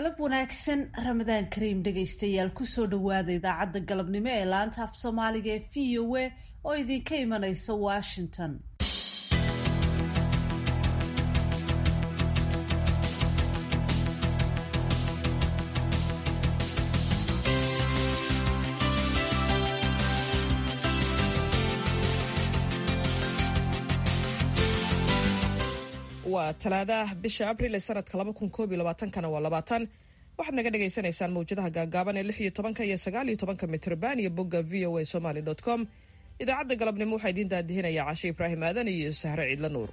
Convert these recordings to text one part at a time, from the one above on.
galab wanaagsan ramadaan kariim dhegaystayaal kusoo dhowaada idaacadda galabnimo ee laanta af soomaaliga ee v o a oo idinka imanaysa washington waa talaadaah bisha abril ee sanadka kana waa labaatan waxaad naga dhagaysanaysaan mawjadaha gaagaaban ee lix iyo tobanka iyo sagaal iyo tobanka mitrban iyo bogga v o a somaly com idaacadda galabnimo waxaa idiin daadihinaya cashe ibraahim aadan iyo sahre ciidla nuur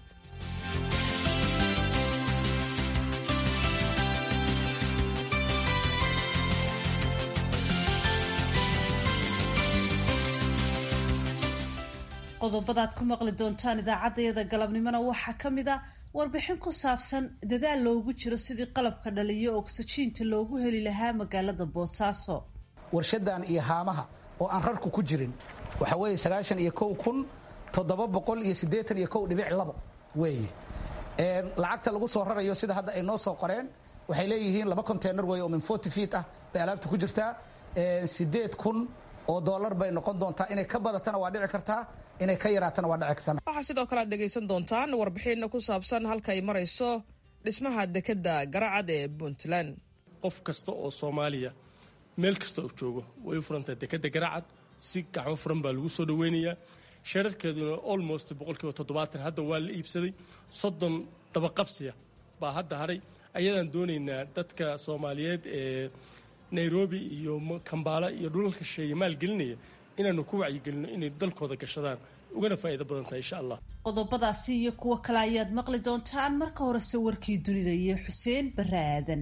qodobadaad ku maqli doontaan idaacaddayada galabnimona waxaa ka mid a warbixin ku saabsan dadaal loogu jiro sidii qalabka dhaliyo ogsajiinta loogu heli lahaa magaalada boosaaso warshadan iyo haamaha oo aan rarku ku jirin waxa weeye sagaashan iyo kow kun toddoba boqol iyo siddeetan iyo kow dhibic labo weeye lacagta lagu soo rarayo sida hadda ay noo soo qoreen waxay leeyihiin laba conteynar weeye oo min forty feet ah bay alaabta ku jirtaa siddeed kun oo dollar bay noqon doontaa inay ka badatana waa dhici kartaa inay ka yaraatana waa dhici kartaa waxaa sidoo kale aad dhegaysan doontaan warbixinna ku saabsan halka ay marayso dhismaha dekedda garacad ee puntland qof kasta oo soomaaliya meel kasta oo joogo way u furantahay dekedda garacad si gacmo furan baa lagu soo dhoweynayaa shararkeeduna almost boqolkiiba toddobaatan hadda waa la iibsaday soddon dabaqabsiya baa hadda hadhay ayadaan doonaynaa dadka soomaaliyeed ee nairobi iyo kambaala iyo dhulalka sheeye maalgelinaya inaanu ku wacyigelino inay dalkooda gashadaan ugana faa'iido badan tahay insha allah qodobadaasi iyo kuwo kale ayaad maqli doontaan marka horese warkii dunida iyo xuseen barre aadan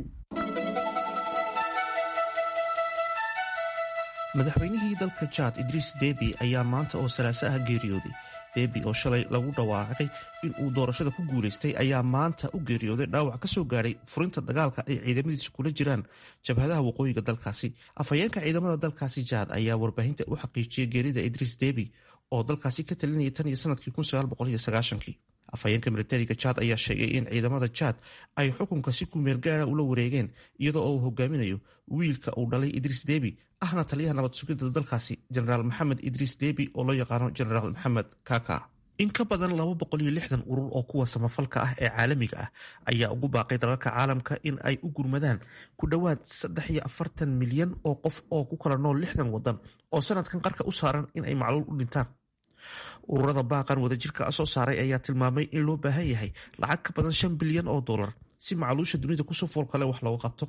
madaxweynihii dalka jaad idriis debi ayaa maanta oo salaaso ah geeriyooday debi oo shalay lagu dhawaaqay in uu doorashada ku guulaystay ayaa maanta u geeriyooday dhaawac ka soo gaadhay furinta dagaalka ay ciidamadiisu kula jiraan jabhadaha waqooyiga dalkaasi afhayeenka ciidamada dalkaasi jaad ayaa warbaahinta u xaqiijiyay geerida idriis debi oo dalkaasi ka talinayay tan iyo sanadkii afhayeenka militariga jaad ayaa sheegay in ciidamada jaad ay xukunka si kumeel gaara ula wareegeen iyadoo uu hogaaminayo wiilka uu dhalay idriis debi ahna taliyaha nabad sugidda dalkaasi jenaraal maxamed idriis debi oo loo yaqaano jenaraal maxamed kaka in ka badan urur oo kuwa samafalka ah ee caalamiga ah ayaa ugu baaqay dalalka caalamka in ay u gurmadaan ku dhowaad milyan oo qof oo ku kala nool lixdan wadan oo sanadkan qarka u saaran in ay macluul u dhintaan ururada baaqan wadajirka soo saaray ayaa tilmaamay in loo baahan yahay lacag ka badan shan bilyan oo dolar si macluusha dunida kusoo foolkale wax looga qabto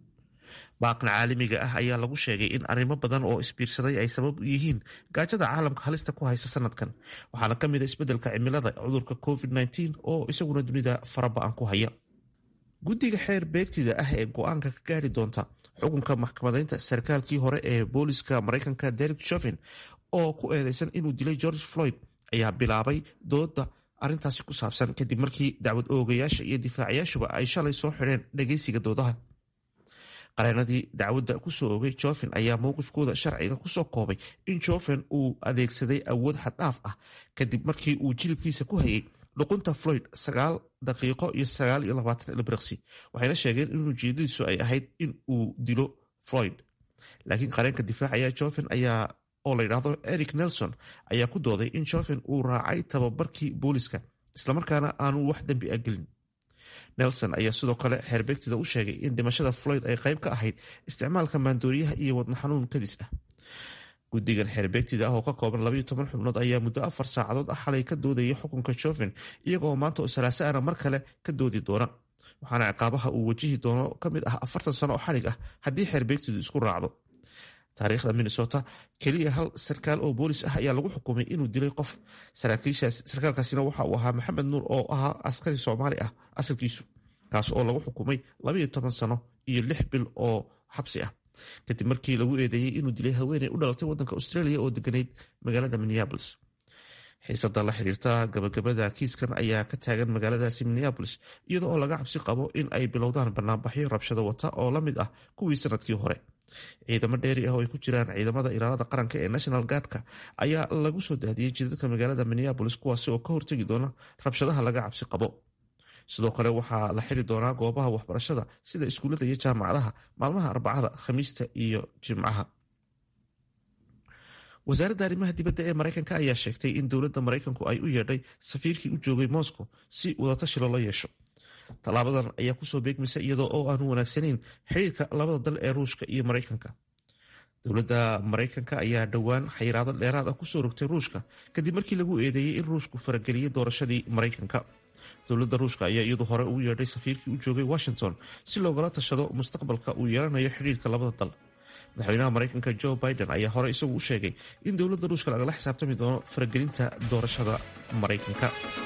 baaqan caalamiga ah ayaa lagu sheegay in arrimo badan oo isbiirsaday ay sabab u yihiin gaajada caalamka halista ku haysa sanadkan waxaana ka mid a isbeddelka cimilada cudurka covid-19 oo isaguna dunida faraba-an ku haya guddiga xeer beegtida ah ee go-aanka ka gaari doonta xukunka maxkamadeynta sarkaalkii hore ee booliska maraykanka derek shovin oo ku eedeysan inuu dilay george floyd ayaa bilaabay dooda arintaasi ku saabsan kadib markii dacwad oogayaasha iyo difaacayaashuba ay shalay soo xidheen dhageysiga doodaha qareenadii dacwadda kusoo ogay joven ayaa mowqifkooda sharciga kusoo koobay in joven uu adeegsaday awood xaddhaaf ah kadib markii uu jilibkiisa ku hayay dhuqunta floyd sagaal daqiiqo iyo sagaal iyo labaatan ilbiriqsi waxayna sheegeen in ujeedadiisu ay ahayd in uu dilo floyd laakiin qareenka difaacaya joven ayaa oo la yidhaahdo eric nelson ayaa ku dooday in joven uu raacay tababarkii booliska islamarkaana aanu wax dembi a gelin nelson ayaa sidoo kale xeerbeegtida u sheegay in dhimashada floyd ay qayb ka ahayd isticmaalka maandooriyaha iyo wadna xanuun kadis ah guddigan xeerbeegtida ah oo ka kooban labayo toban xubnood ayaa muddo afar saacadood ah xalay ka doodaya xukunka joven iyagoo maanta oo salaaso ana mar kale ka doodi doona waxaana ciqaabaha uu wajihi doono ka mid ah afartan sano oo xalig ah haddii xeerbeegtidu isku raacdo taariikhda minnesota keliya hal sarkaal oo boolis ah ayaa lagu xukumay inuu dilay qof sarkaalkaasina waxa uu ahaa maxamed nuur oo ahaa askari soomaali ah asalkiisu kaas oo lagu xukumay labayo toban sano iyo lix bil oo xabsi ah kadib markii lagu eedeeyey inuu dilay haweeney u dhalatay wadanka australia oo deganayd magaalada minneabolis xiisada la xiriirta gabagabada kiiskan ayaa ka taagan magaaladaasi minneabolis iyada oo laga cabsi qabo in ay bilowdaan banaanbaxyo rabshado wata oo la mid ah kuwii sanadkii hore ciidamo dheeri ah oo ay ku jiraan ciidamada ilaalada qaranka ee national guardka ayaa lagu soo daadiyey jidadka magaalada minneabolis kuwaasi oo ka hortegi doona rabshadaha laga cabsi qabo sidoo kale waxaa la xiri doonaa goobaha waxbarashada sida iskuullada iyo jaamacadaha maalmaha arbacada khamiista iyo jimcaha wasaaradda arrimaha dibadda ee maraykanka ayaa sheegtay in dowladda maraykanku ay u yeedhay safiirkii u joogay moscow si wadatashi loola yeesho tallaabadan ayaa kusoo beegmaysa iyadoo oo aanu wanaagsanayn xiriirka labada dal ee ruushka iyo maraykanka dowladda maraykanka ayaa dhowaan xayiraado dheeraad ah kusoo rogtay ruushka kadib markii lagu eedeeyey in ruushku farageliyey doorashadii maraykanka dowladda ruushka ayaa iyadu hore ugu yeedhay safiirkii u joogay washington si loogala tashado mustaqbalka uu yeelanayo xidhiirka labada dal madaxweynaha maraykanka jo biden ayaa hore isagu u sheegay in dowladda ruushka lagala xisaabtami doono faragelinta doorashada maraykanka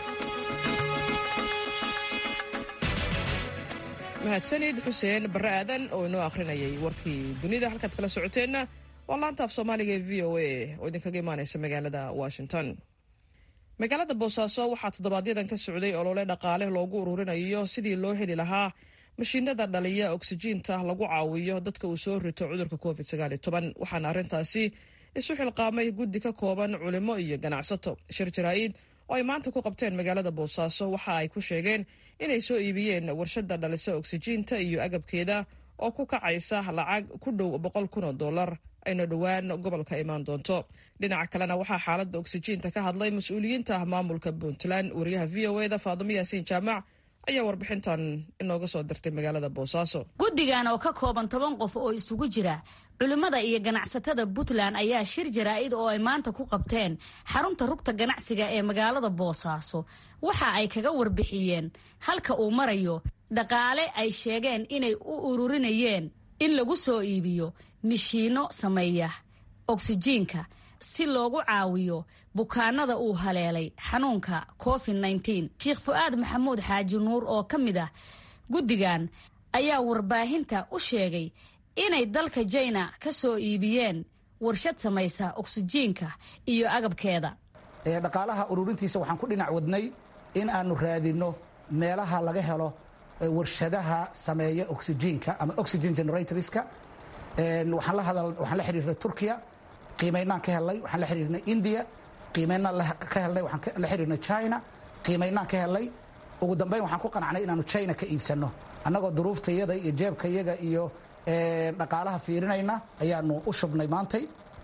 mahadsanid xuseen barre aadan oo inoo akhrinayay warkii dunida halkaad kala socoteenna waa laanta af soomaaliga ee v o a oo idinkaga imaaneysa magaalada washington magaalada boosaaso waxaa toddobaadyadaan ka socday olole dhaqaale loogu ururinayo sidii loo heli lahaa mashiinada dhaliya oksijiinta lagu caawiyo dadka uu soo rito cudurka covid waxaana arrintaasi isu xilqaamay guddi ka kooban culimo iyo ganacsato shir jaraa-id oo ay maanta ku qabteen magaalada boosaaso waxa ay ku sheegeen inay soo iibiyeen warshada dhalisa oksijiinta iyo agabkeeda oo ku kacaysa lacag ku dhow boqol kun oo dollar ayna dhowaan gobolka imaan doonto dhinaca kalena waxaa xaaladda oksijiinta ka hadlay mas-uuliyiinta maamulka puntland wariyaha v o eda faadimo yaasiin jaamac ayaa warbixintan inooga soo dirtay magaalada boosaaso guddigan oo ka kooban toban qof oo isugu jira culimmada iyo ganacsatada puntland ayaa shir jaraa-id oo ay maanta ku qabteen xarunta rugta ganacsiga ee magaalada boosaaso waxa ay kaga warbixiyeen halka uu marayo dhaqaale ay sheegeen inay u ururinayeen in lagu soo iibiyo mishiino sameeya oksijiinka si loogu caawiyo bukaanada uu haleelay xanuunka covid -19 sheekh fu-aad maxamuud xaaji nuur oo ka mid ah guddigan ayaa warbaahinta u sheegay inay dalka jina ka soo iibiyeen warshad samaysa oksijiinka iyo agabkeeda dhaqaalaha ururintiisa waxaan ku dhinac wadnay in aanu raadinno meelaha laga helo warshadaha sameeya oksijiinka ama oxygen generatorska waxaan la xiriirnay turkiya qiimaynaan ka helnay waxaan la xiriirnay india qiimaynaan ka helnay waxaan la xiriirnay china qiimaynaan ka helnay ugu dambeyn waxaan ku qanacnay inaanu china ka iibsanno annagoo duruuftayada iyo jeebkayaga iyo dhaqaalaha fiirinayna ayaanu u shubnay maantay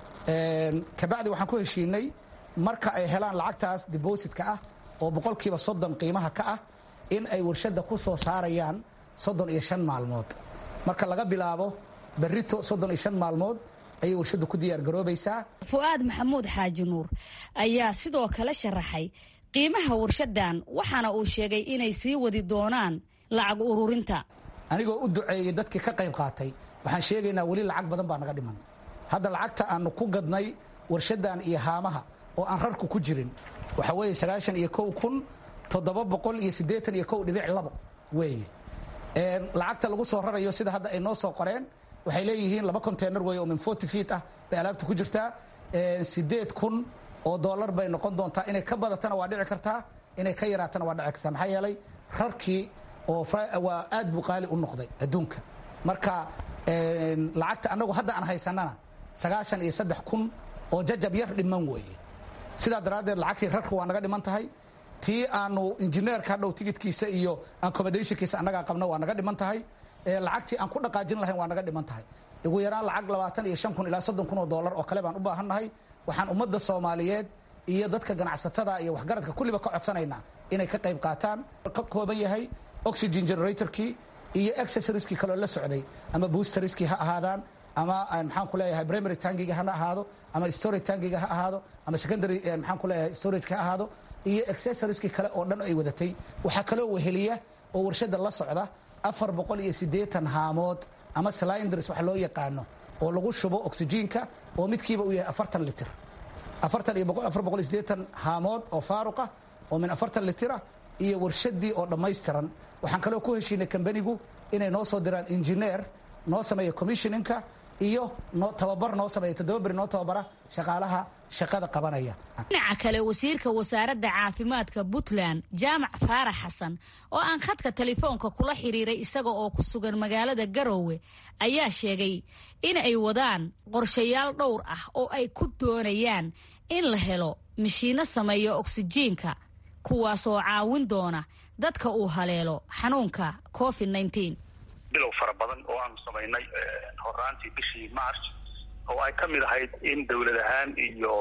kabacdi waxaan ku heshiinay marka ay helaan lacagtaas dibositka ah oo boqolkiiba soddon qiimaha ka ah in ay warshadda ku soo saarayaan soddon iyo shan maalmood marka laga bilaabo berrito soddon iyo shan maalmood ayay warshaddu ku diyaargaroobaysaa fu-aad maxamuud xaaji nuur ayaa sidoo kale sharaxay qiimaha warshadan waxaana uu sheegay inay sii wadi doonaan lacag ururinta anigoo u duceeyey dadkii ka qayb qaatay waxaan sheegaynaa weli lacag badan baa naga dhiman hadda lacagta aanu ku gadnay warshadan iyo haamaha oo aan rarku ku jirin waxa weeye sagaashan iyo kow kun toddoba boqol iyo siddeetan iyo kow dhibic labo weeye lacagta lagu soo rarayo sida hadda ay noo soo qoreen waxay leeyihiin laba conteynar wey oo min forty feet ah bay alaabta ku jirtaa siddeed kun oo dollar bay noqon doontaa inay ka badatana waa dhici kartaa inay ka yaraatana waa dhici kartaa maxaa yeelay rarkii oo waa aad buu qaali u noqday adduunka marka lacagta annagu hadda aan haysanana sagaashan iyo saddex kun oo jajab yar dhiman weeye sidaa daraaddeed lacagtii rarku waa naga dhiman tahay tii aanu injineerka hadhow tigidkiisa iyo accommodationkiisa annagaa qabna waa naga dhiman tahay lacagtii aan ku dhaqaajin lahayn waa naga dhiman tahay ugu yaraan lacag labaatan iyo shan kun ilaa soddon kun oo dollar oo kale baan u baahannahay waxaan ummadda soomaaliyeed iyo dadka ganacsatada iyo waxgaradka kulliba ka codsanaynaa inay ka qayb qaataan ka kooban yahay oxygen generatorkii iyo accessorieskii kaloo la socday ama boosteriskii ha ahaadaan ama maxaan ku leeyahay primary tangiga hana ahaado ama storage tangiga ha ahaado ama secondary maxaan ku leeyahay storageka ha ahaado iyo accessorieskii kale oo dhan ay wadatay waxaa kaloo weheliya oo warshadda la socda afar boqol iyo siddeetan haamood ama slinders wax loo yaqaano oo lagu shubo oksijiinka oo midkiiba uu yahay afartan litir afartan iyo afar boqol iyo siddeetan haamood oo faaruqa oo min afartan litira iyo warshaddii oo dhammaystiran waxaan kaloo ku heshiinay kambanigu inay noo soo diraan injineer noo sameeya commissioninka iyo tababar noo sameeya toddoba beri noo tababara shaqaalaha shaqada qabanaya dhinaca kale wasiirka wasaaradda caafimaadka puntland jaamac faarax xasan oo aan khadka telefoonka kula xiriiray isaga oo ku sugan magaalada garoowe ayaa sheegay in ay wadaan qorshayaal dhowr ah oo ay ku doonayaan in la helo mashiino sameeya oksijiinka kuwaasoo caawin doona dadka uu haleelo xanuunka covid nneteen bilow fara badan oo aanu samaynay horaantii bishii march oo ay ka mid ahayd in dowlad ahaan iyo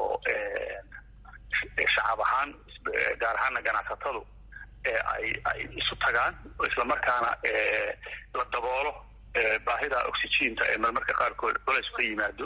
shacab ahaan gaar ahaana ganacsatadu ay ay isu tagaan islamarkaana la daboolo baahida oxygiinta ee marmarka qaarkood culays ka yimaado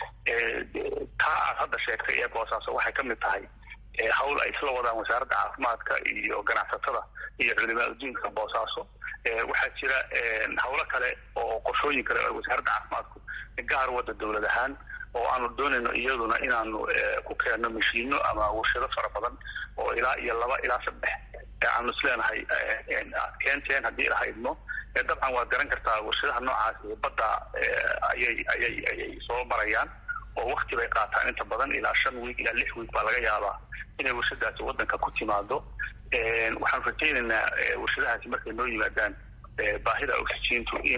taa aad hadda sheegtay ee boosaaso waxay ka mid tahay hawl ay isla wadaan wasaaradda caafimaadka iyo ganacsatada iyo culimaa adduunka boosaaso waxaa jira hawlo kale oo qorshooyin kale oo wasaaradda caafimaadku gaar wadda dowlad ahaan oo aanu doonayno iyaduna inaanu ku keenno mashiino ama warshado fara badan oo ilaa iyo laba ilaa saddex aanu isleenahay aad keenteen haddii ilaha idmo dabcan waad garan kartaa warshadaha noocaasi badda ayay ayay ayay soo marayaan oo wakti bay qaataan inta badan ilaa shan wiig ilaa lix wiig baa laga yaabaa inay warshadaasi waddanka ku timaado waxaanu rajaynaynaa warshadahaasi markay noo yimaadaan baahida oxygiintu in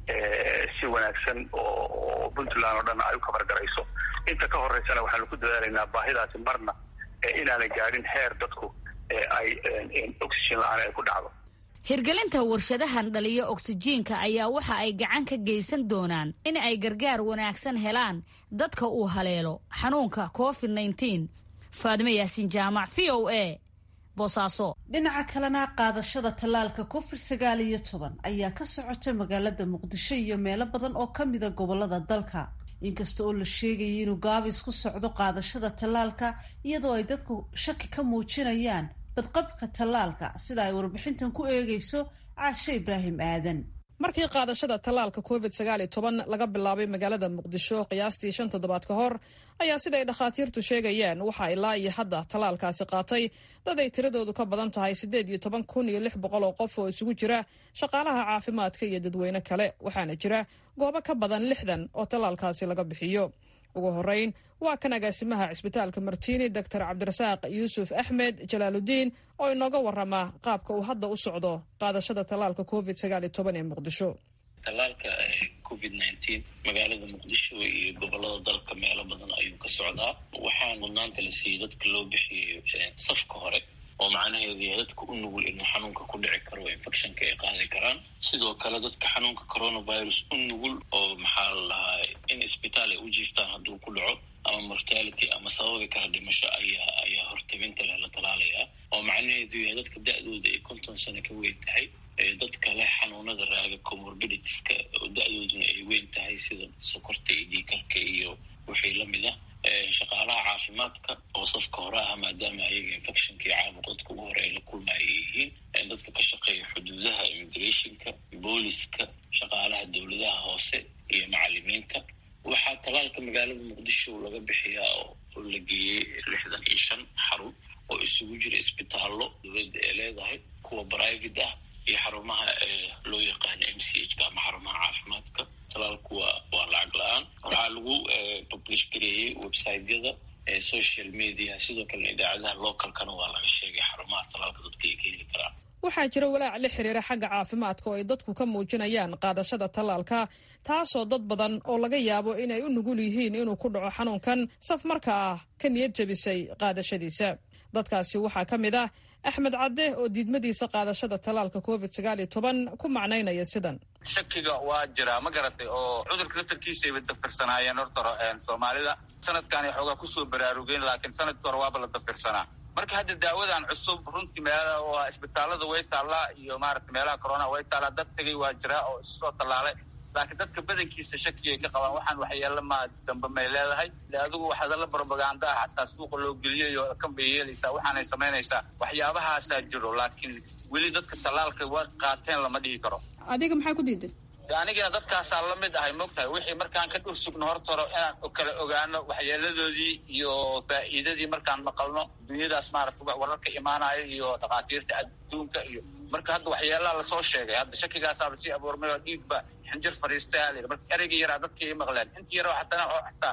si wanaagsan oo puntland oo dhan ay u kabargarayso inta ka horeysana waxaanu ku dadaalaynaa baahidaasi marna inaanay gaadhin heer dadku ay oxygen la-aan ay ku dhacdo hirgelinta warshadahan dhaliyo oksijiinka ayaa waxa ay gacan ka geysan doonaan in ay gargaar wanaagsan helaan dadka uu haleelo xanuunka covid nneteen faadime yaasiin jaamac v o a boosaaso dhinaca kalena qaadashada tallaalka covid sagaal iyo toban ayaa ka socota magaalada muqdisho iyo meelo badan oo ka mida gobolada dalka inkasta oo la sheegayay inuu gaabis ku socdo qaadashada tallaalka iyadoo ay dadku shaki ka muujinayaan badqabka tallaalka sida ay warbixintan ku eegayso caashe ibraahim aadan markii qaadashada tallaalka covid sagaal iyo toban laga bilaabay magaalada muqdisho qiyaastii shan toddobaad ka hor ayaa siday dhakhaatiirtu sheegayaan waxaa ilaa iyo hadda tallaalkaasi qaatay dad ay tiradoodu ka badan tahay siddeed iyo toban kun iyo lix boqol oo qof oo isugu jira shaqaalaha caafimaadka iyo dadweyne kale waxaana jira goobo ka badan lixdan oo tallaalkaasi laga bixiyo ugu horeyn waa kan agaasimaha cisbitaalka martiini doctor cabdirasaaq yuusuf axmed jalaaludiin oo inooga warama qaabka uu hadda u socdo qaadashada tallaalka covid sagaal iyo toban ee muqdisho tallaalka covid nineteen magaalada muqdisho iyo gobolada dalka meelo badan ayuu ka socdaa waxaa mudnaanta la siiyey dadka loo bixiyey safka hore oo macnaheedu yahay dadka u nugul inuu xanuunka ku dhici karo oo infectionka ay qaadi karaan sidoo kale dadka xanuunka coronavirus u nugul oo maxaa la dhahaa in isbitaal ay u jiiftaan hadduu ku dhaco ama mortality ama sababi kara dhimasho ayaa ayaa hortabinta leh la talaalayaa oo macnaheedu yahay dadka da-dooda ay konton sano ka weyn tahay dadka leh xanuunada raaga comorbiditiska oo da-dooduna ay weyn tahay sida sokorta iyo dhiikarka iyo wixii lamid ah shaqaalaha caafimaadka oo safka hore ah maadaama ayaga infectionkii caabuq dadka ugu hore ay la kulma ay yihiin dadka ka shaqeeya xuduudaha immigrationka booliska shaqaalaha dowladaha hoose iyo macalimiinta waxaa tallaalka magaalada muqdisho laga bixiyaa oo la geeyey lixdan iyo shan xarun oo isugu jira isbitaallo dowladda ee leedahay kuwa private ah iyo xarumaha loo yaqaano m c h ka ama xarumaha caafimaadka talaalku waa waa lacag la-aan waxaa lagu publish gareeyey websiteyada social media sidoo kalena idaacadaha localkana waa laga sheegay xarumaha talaalka dadka ay ka heli karaan waxaa jira walaac la xiriira xagga caafimaadka oo ay dadku ka muujinayaan qaadashada tallaalka taasoo dad badan oo laga yaabo inay u nugul yihiin inuu ku dhaco xanuunkan saf marka ah ka niyad jebisay qaadashadiisa dadkaasi waxaa ka mid ah axmed cadde oo diidmadiisa qaadashada tallaalka covid sagaal iyo toban ku macnaynaya sidan shakiga waa jiraa ma garatay oo cudurka laftarkiisayba dafirsanaayeen horta soomaalida sanadkaanay xoogaa kusoo baraarugeen laakiin sanadka hore waaba la dafirsanaa marka hadda daawadan cusub runtii meela waa isbitaalada way taallaa iyo maarata meelaha corona way taallaa dad tegay waa jiraa oo issoo tallaalay laakiin dadka badankiisa shakigay ka qabaan waxaan waxyeelo maa dambe may leedahay de adigu hadalla brobaganda ah xataa suuqa loo geliyayo kan bay yeelaysaa waxaanay samaynaysaa waxyaabahaasaa jiro laakiin weli dadka tallaalka waa qaateen lama dhihi karo adiga maxaa ku diiday anigana dadkaasaa la mid ahay mogtahay wixii markaan ka dhur sugno hortaro inaan kala ogaano waxyeeladoodii iyo faa'iidadii markaan maqalno dunyadaas maarata wararka imaanayo iyo dhakhaatiirta adduunka iyo marka hadda waxyeelaha lasoo sheegay hadda shakigaasaaba sii abuurmay oo dhiigba xinjir fadhiistaya la yidhi marka ereyga yaraa dadkii ay maqleen intii yara xatana oo xataa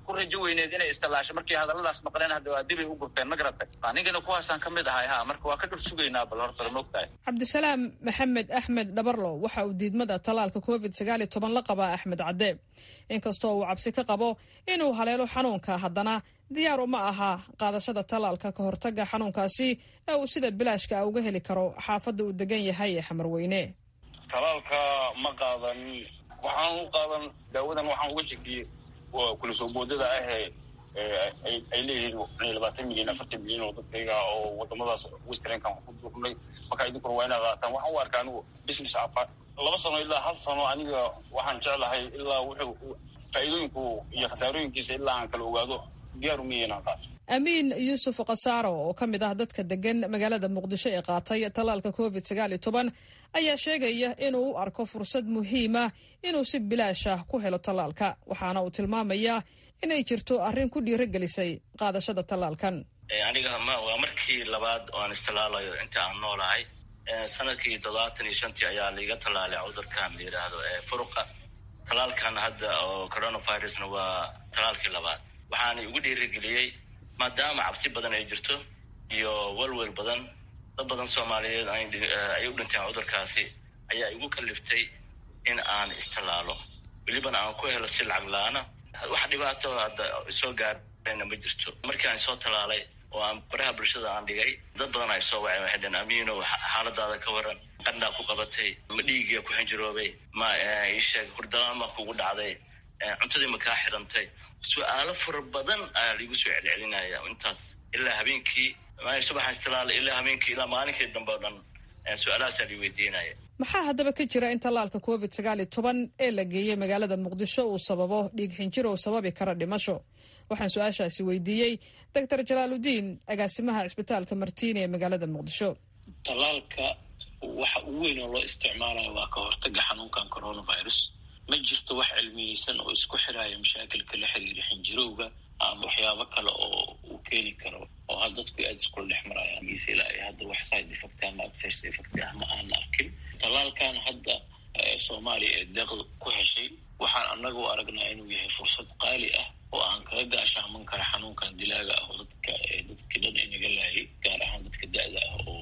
ku rajo weyneed inay istallaasho markii hadalladaas maqleen hadda waa dibay u gurteen ma garatay anigana kuwaasaan ka mid ahay ha marka waa ka dhur sugaynaa bal horta maogtahay cabdisalaam maxamed axmed dhabarlo waxa uu diidmada tallaalka covid sagaal iyo toban la qabaa axmed cadde inkastoo uu cabsi ka qabo inuu haleelo xanuunka haddana diyaar uma aha qaadashada tallaalka ka hortaga xanuunkaasi ee uu sida bilaashka uga heli karo xaafadda uu degan yahay ee xamarweyne talaalka ma qaadan waxaan u qaadan daawadan waxaan uga jegiyey kula soo boodada ahee ay leeyihiin labaatan milyan afartan milyan oo dadkayga oo wadamadaas westernkan ku durnay markaa idinkuna waa inaa qaataan waxaan u arkaa anigu business apa laba sano ilaa hal sano aniga waxaan jeclahay ilaa wuxuu faa'iidooyinku iyo khasaarooyinkiisa ilaa aan kala ogaado diyaar umiya inaan qaato amiin yuusuf khasaaro oo ka mid ah dadka degan magaalada muqdisho ee qaatay tallaalka covid sagaal iyo toban ayaa sheegaya inuu u arko fursad muhiima inuu si bilaash ah ku helo tallaalka waxaana uu tilmaamayaa inay jirto arrin ku dhiirogelisay qaadashada tallaalkan aniga waa markii labaad oo aan istallaalayo inta aan noolahay sanadkii toddobaatan iyo shantii ayaa laiga tallaalay cudurkan la yidhaahdo furuqa tallaalkan hadda oo coronavirusna waa tallaalkii labaad waxaana igu dhiirigeliyey maadaama cabsi badan ay jirto iyo welwel badan dad badan soomaaliyeed ay u dhinteen cudurkaasi ayaa igu kaliftay in aan istallaalo welibana aan ku helo si lacag la-aana wax dhibaato hadda soo gaarayna ma jirto markii aan soo tallaalay oo aan baraha bulshada aan dhigay dad badan ay soo waceen waxay dheen amiino xaaladaada ka waran qandhaa ku qabatay ma dhiigiya ku xinjiroobay ma isheeg hurdalaama kugu dhacday cuntadii ma kaa xirantay su-aalo fara badan ayaa laigu soo celcelinaya intaas ilaa habeenkii subaxan istilaal ilaa habeenkii ilaa maalinkii dambe o dhan su-aalahaasaa lai weydiinaya maxaa haddaba ka jira in tallaalka covid sagaal iyo toban ee la geeyey magaalada muqdisho uu sababo dhiig xinjir oo sababi kara dhimasho waxaan su-aashaasi weydiiyey doctor jalaaludiin agaasimaha cisbitaalka martiini ee magaalada muqdisho tallaalka waxa ugu weyn oo loo isticmaalayo waa ka hortaga xanuunkan coronavirus ma jirto wax cilmiyeysan oo isku xiraya mashaakilka la xiriira xinjirowga ama waxyaabo kale oo uu keeni karo oo ha dadku aada iskula dhex marayaan giise ilaa ay hadda wax side effect ama adverse effect ah ma aan arkin tallaalkan hadda soomaaliya ee deeqda ku heshay waxaan annaga u aragnaa inuu yahay fursad qaali ah oo aan kaga gaashaaman kara xanuunkan dilaaga ah oo dadka dadka dhan inaga laayay gaar ahaan dadka da-da ah oo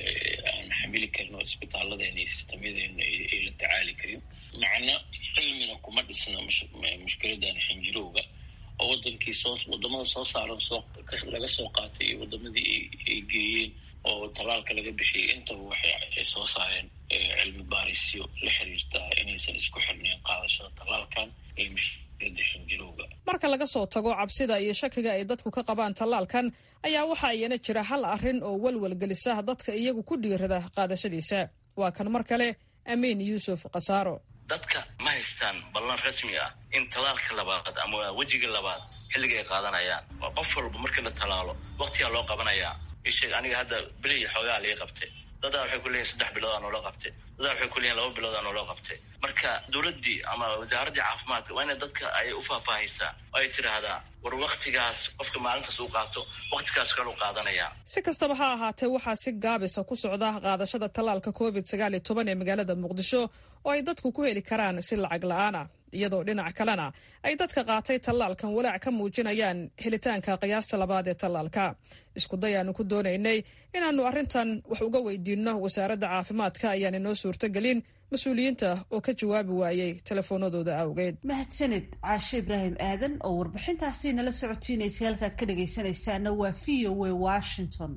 aan xamili karin oo isbitaalladeena iyo sistamyadeena ay la tacaali karin macna cilmina kuma dhisna mushkiladan xinjirowga oo wadankii soo wadamada soo saaran soo laga soo qaatay iyo wadamadii ay geeyeen oo tallaalka laga bixiyay intaba waxay soo saareen cilmi baarisyo la xiriirta inaysan isku xirnayn qaadashada tallaalkan iyo mushkilada xinjirowga marka laga soo tago cabsida iyo shakiga ay dadku ka qabaan tallaalkan ayaa waxaa iyana jira hal arrin oo welwel gelisa dadka iyagu ku dhiirada qaadashadiisa waa kan mar kale amiin yuusuf khasaaro dadka ma haystaan ballan rasmi ah in tallaalka labaad ama wejiga labaad xilliga ay qaadanayaan waa qof walba markii la tallaalo waktigaa loo qabanayaa isheeg aniga hadda beli iyo xoogaa liga qabtay dadaa waxay ku leeyihin saddex biloodaa noola qabtay dadaa waxay ku leeyihin laba biloodaa noola qabtay marka dowladdii ama wasaaraddii caafimaadka waa inay dadka ay u faahfaahaysaa oo ay tidhaahdaa war waktigaas qofka maalintaas uu qaato waktigaas kale u qaadanayaa si kastaba ha ahaatee waxaa si gaabisa ku socda qaadashada tallaalka covid sagaal iyo toban ee magaalada muqdisho oo ay dadku ku heli karaan si lacag la-aan ah iyadoo dhinac kalena ay dadka qaatay tallaalkan walaac ka muujinayaan helitaanka qiyaasta labaad ee tallaalka iskuday aanu ku doonaynay inaannu arrintan wax uga weydiinno wasaaradda caafimaadka ayaan inoo suurtogelin mas-uuliyiinta oo ka jawaabi waayey telefoonadooda awgeed mahadsaned caashe ibraahim aadan oo warbixintaasi nala socotiinaysay halkaad ka dhagaysanaysaana waa v o a washington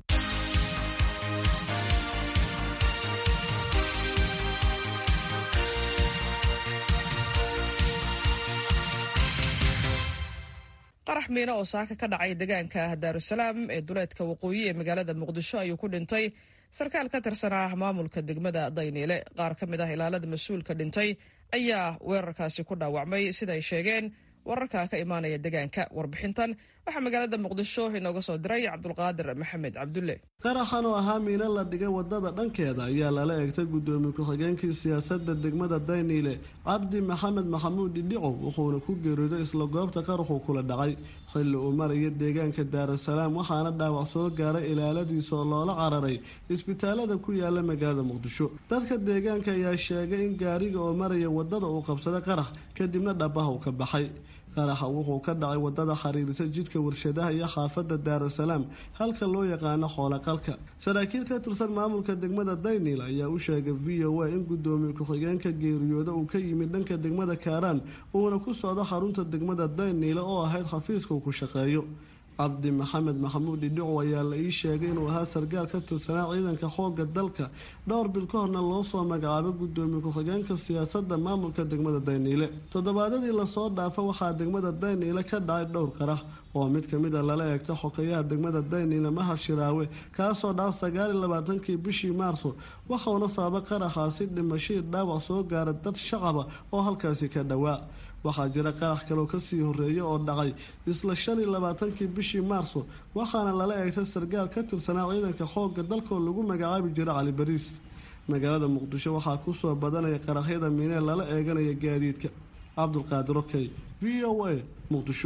qarax miino oo saaka ka dhacay deegaanka daarusalaam ee duleedka waqooyi ee magaalada muqdisho ayuu ku dhintay sarkaal ka tirsanaa maamulka degmada dayniile qaar ka mid ah ilaalada mas-uulka dhintay ayaa weerarkaasi ku dhaawacmay sida ay sheegeen wararka ka imaanaya deegaanka warbixintan waxaa magaalada muqdisho inooga soo diray cabdulqaadir maxamed cabdulle qaraxan oo ahaa miino la dhigay wadada dhankeeda ayaa lala eegtay guddoomiye ku-xigeenkii siyaasadda degmada dayniile cabdi maxamed maxamuud dhidhicow wuxuuna ku geeriyooday isla goobta qaraxuu kula dhacay xilli uu maraya deegaanka daarusalaam waxaana dhaawac soo gaaray ilaaladiisa oo loola cararay isbitaalada ku yaala magaalada muqdisho dadka deegaanka ayaa sheegay in gaariga oo maraya wadada uu qabsaday qarax kadibna dhabaha uu ka baxay qaraxa wuxuu ka dhacay wadada xiriirisa jidka warshadaha iyo xaafada daarasalaam halka loo yaqaano xoolaqalka saraakiil ka tirsan maamulka degmada daynil ayaa u sheegay v o a in gudoomiye ku-xigeenka geeriyooda uu ka yimid dhanka degmada kaaraan uuna ku socdo xarunta degmada dayniile oo ahayd xafiiska uu ku shaqeeyo cabdi maxamed maxamuud idhico ayaa la ii sheegay inuu ahaa sargaal ka tirsanaa ciidanka xooga dalka dhowr bil ka horna loo soo magacaabay gudoomiye ku-xigeenka siyaasadda maamulka degmada dayniile toddobaadadii lasoo dhaafa waxaa degmada dayniile ka dhacay dhowr qarax oo mid kamid a lala eegta xokeyaha degmada dayniile mahad shiraawe kaasoo dhaca sagaal iyo labaatankii bishii maarso waxauna sababay qaraxaasi dhimashadii dhaawac soo gaara dad shacaba oo halkaasi ka dhowaa waxaa jira qarax kaloo kasii horeeya oo dhacay isla shan iyo labaatankii bishii maarso waxaana lala eegtay sargaal ka tirsanaa ciidanka xoogga dalkoo lagu magacaabi jira cali bariis magaalada muqdisho waxaa kusoo badanaya qaraxyada miinee lala eeganaya gaadiidka cabdulqaadir okey v o a muqdisho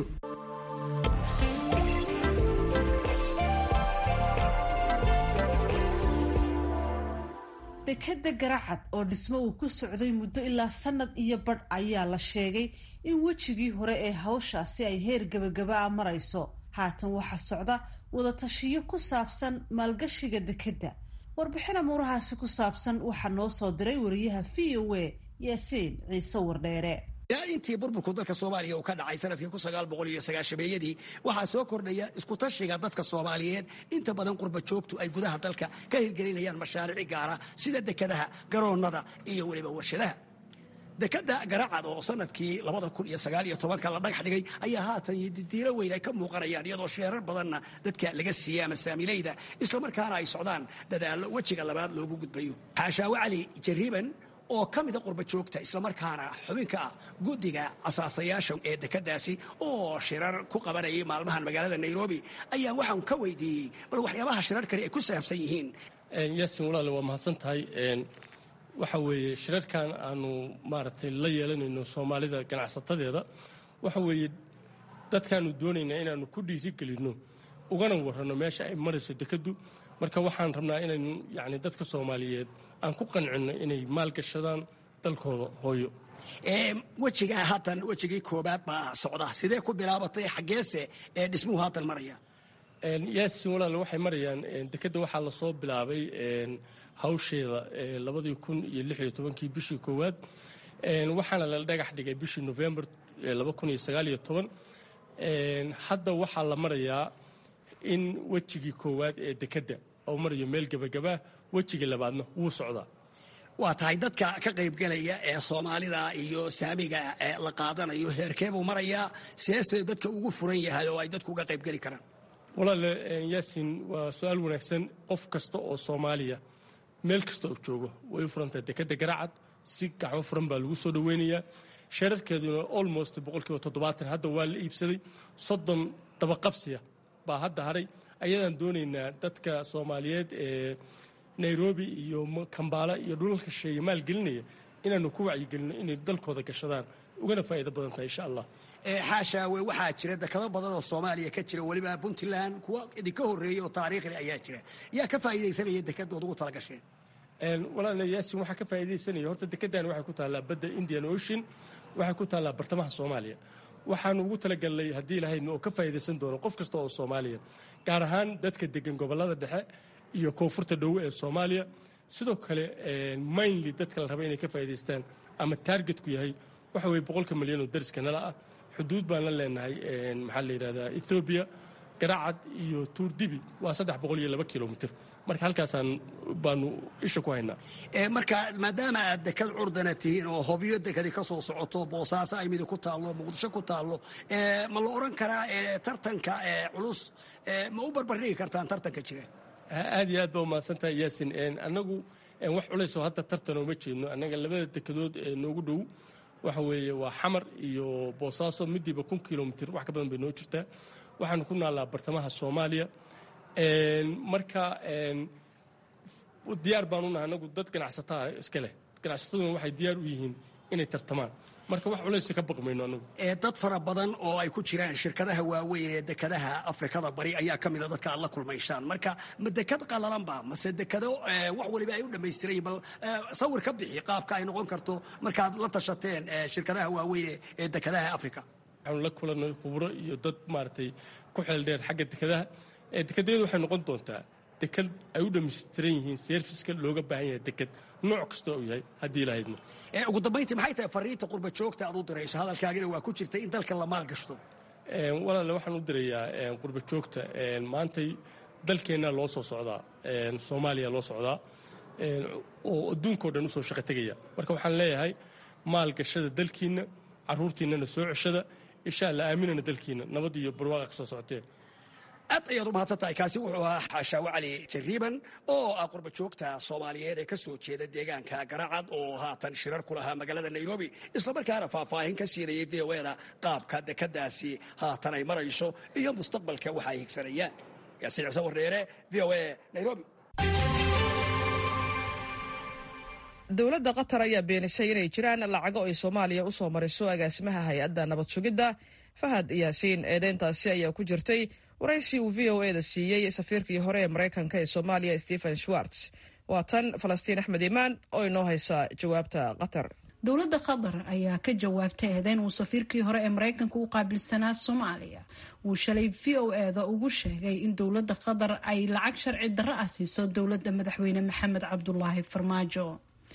dekeda garacad oo dhismo uu ku socday muddo ilaa sanad iyo badh ayaa la sheegay in wejigii hore ee hawshaasi ay heer gebagaba a marayso haatan waxaa socda wadatashiyo ku saabsan maalgashiga dekedda warbixin amuurahaasi ku saabsan waxaa noo soo diray wariyaha v o a yaasiin ciise wardheere intii burburku dalka soomaaliya uu ka dhacay sanadkii kun sagaal boqol iyo sagaashameeyadii waxaa soo kordhaya iskutashiga dadka soomaaliyeed inta badan qurba joogtu ay gudaha dalka ka hirgelinayaan mashaariic gaara sida dekadaha garoonnada iyo weliba warshadaha dekada garacad oo sanadkii labada kun iyo sagaal iyo tobanka la dhagax dhigay ayaa haatan diiro weyn ay ka muuqanayaan iyadoo sheerar badanna dadka laga siiyey ama saamilayda islamarkaana ay socdaan dadaallo wejiga labaad loogu gudbayo xaashaawe cali jariiban oo ka mida qurba joogta islamarkaana xubinka ah guddiga asaasayaasha ee dekadaasi oo shirar ku qabanayay maalmahan magaalada nairobi ayaa waxaan ka weydiiyey bal waxyaabaha shirarkani ay ku saabsan yihiin yaasin walaale waa mahadsan tahay waxa weeye shirarkan aanu maaragtay la yeelanayno soomaalida ganacsatadeeda waxa weeye dadkaanu doonaynaa inaanu ku dhiirigelinno ugana warranno meesha ay marayso dekaddu marka waxaan rabnaa inaynu yacni dadka soomaaliyeed aan ku qancinno inay maalgashadaan dalkooda hooyo wejiga haatan wejigii koobaad baa socda sidee ku bilaabatay xaggeese ee dhismuhu haatan maraya yaasin walaale waxay marayaan dekedda waxaa lasoo bilaabay hawsheeda labadii kun iyo lix iyo tobankii bishii koowaad waxaana la dhagax dhigay bishii novembar laba kun iyo sagaal iyo toban hadda waxaa la marayaa in wejigii koowaad ee dekedda oo marayo meel gebagabaa wejigii labaadna wuu socdaa waa tahay dadka ka qaybgelaya ee soomaalida iyo saamiga la qaadanayo heerkee buu marayaa seese dadka ugu furan yahay oo ay dadku uga qaybgeli karaan walaale yaasin waa su-aal wanaagsan qof kasta oo soomaaliya meel kasta oo joogo way u furantahay dekedda garacad si gacmo furan baa lagu soo dhoweynayaa sheerarkeeduna almost boqolkiiba toddobaatan hadda waa la iibsaday soddon dabaqabsiya baa hadda haray ayadaan doonaynaa dadka soomaaliyeed ee nairobi iyo kambaala iyo dhulalka sheeye maalgelinaya inaanu ku wacyigelinno inay dalkooda gashadaan ugana faa'iido badan tahay insha allah xaashaawe waxaa jira dekado badan oo soomaaliya ka jira weliba puntland kuwa idinka horreeyey oo taariikhli ayaa jira yaa ka faa'iidaysanaya dekedood ugu tala gasheen walaala yaasin waxaa ka faa'iidaysanaya horta dekeddan waxay ku taallaa badda indian ocean waxay ku taallaa bartamaha soomaaliya waxaanu ugu talagalnay haddii lahaydna oo ka faa'iidaysan doono qof kasta oo soomaaliya gaar ahaan dadka degan gobollada dhexe iyo koonfurta dhowe ee soomaaliya sidoo kale mainly dadka la raba inay ka faa'iidaystaan ama taargetku yahay waxa weye boqolka milyan oo dariska nala ah xuduud baan la leenahay maxaa la yidhahdaa ethoobiya garacad iyo tuurdibi waa saddex boqol iyo laba kilomitr marka halkaasaan baanu isha ku haynaa marka maadaama aad dekad curdana tihiin oo hobyo dekadi ka soo socoto boosaaso ay midi ku taallo muqdisho ku taallo ma la odhan karaa tartanka culus ma u barbardhigi kartaan tartanka jira aad iyo aad baa umahadsan tahay yaasin annagu wax culaysoo hadda tartanoo ma jeedno annaga labada dekadood ee noogu dhow waxa weeye waa xamar iyo boosaaso midiiba kun kilomitr wax ka badan bay noo jirtaa waxaanu ku naallaa bartamaha soomaaliya marka diyaar baanu nahay anagu dad ganacsataa iska leh ganacsataduna waxay diyaar u yihiin inay tartamaan marka wax culaysa ka baqmayno anagu dad fara badan oo ay ku jiraan shirkadaha waaweyn ee dekadaha afrikada bari ayaa ka mida dadka aad la kulmaysaan marka ma dekad qalalanba mase dekado wax waliba ay u dhammaystiran bal sawir ka bixi qaabka ay noqon karto markaad la tashateen shirkadaha waaweyn ee dekadaha africa waxaanu la kulannay khubro iyo dad maaragtay ku xeeldheer xagga dekadaha dekedyadu waxay noqon doontaa dekad ay u dhammaystiran yihiin serviska looga baahan yahay deked nooc kasta uu yahay haddii ilahaydmo ugu dambayntii maxay tahay fariinta qurba joogta aad u dirayso hadalkaagina waa ku jirta in dalka la maalgashto walaale waxaan u dirayaa qurba joogta maantay dalkeennaa loo soo socdaa soomaaliya loo socdaa oo adduunkao dhan usoo shaqo tegaya marka waxaan leeyahay maalgashada dalkiinna caruurtiinnana soo ceshada insha alla aaminana dalkiinna nabad iyo barwaaqa ka soo socotee aad ayaad u mahadsan tahay kaasi wuxuu ahaa xaashaawo cali jariiban oo ah qurba joogta soomaaliyeed ee ka soo jeeda deegaanka garacad oo haatan shirar ku lahaa magaalada nairobi islamarkaana faahfaahin ka siinayay v o eda qaabka dekadaasi haatan ay marayso iyo mustaqbalka waxa ay higsanayaan yaasiin ciise warreere v o a nairobi dowladda qatar ayaa beenisay inay jiraan lacago ay soomaaliya u soo mariso agaasimaha hay-adda nabad sugidda fahad yaasiin eedeyntaasi ayaa ku jirtay waraysi uu v o eda siiyey safiirkii hore ee maraykanka ee soomaaliya stephen schwartz waa tan falastiin axmed imaan oo inoo haysa jawaabta qatar dowladda qatar ayaa ka jawaabtay eedeyn uu safiirkii hore ee maraykanka u qaabilsanaa soomaaliya wuu shalay v o eda ugu sheegay in dowladda qatar ay lacag sharci darro ah siiso dowladda madaxweyne maxamed cabdulaahi farmaajo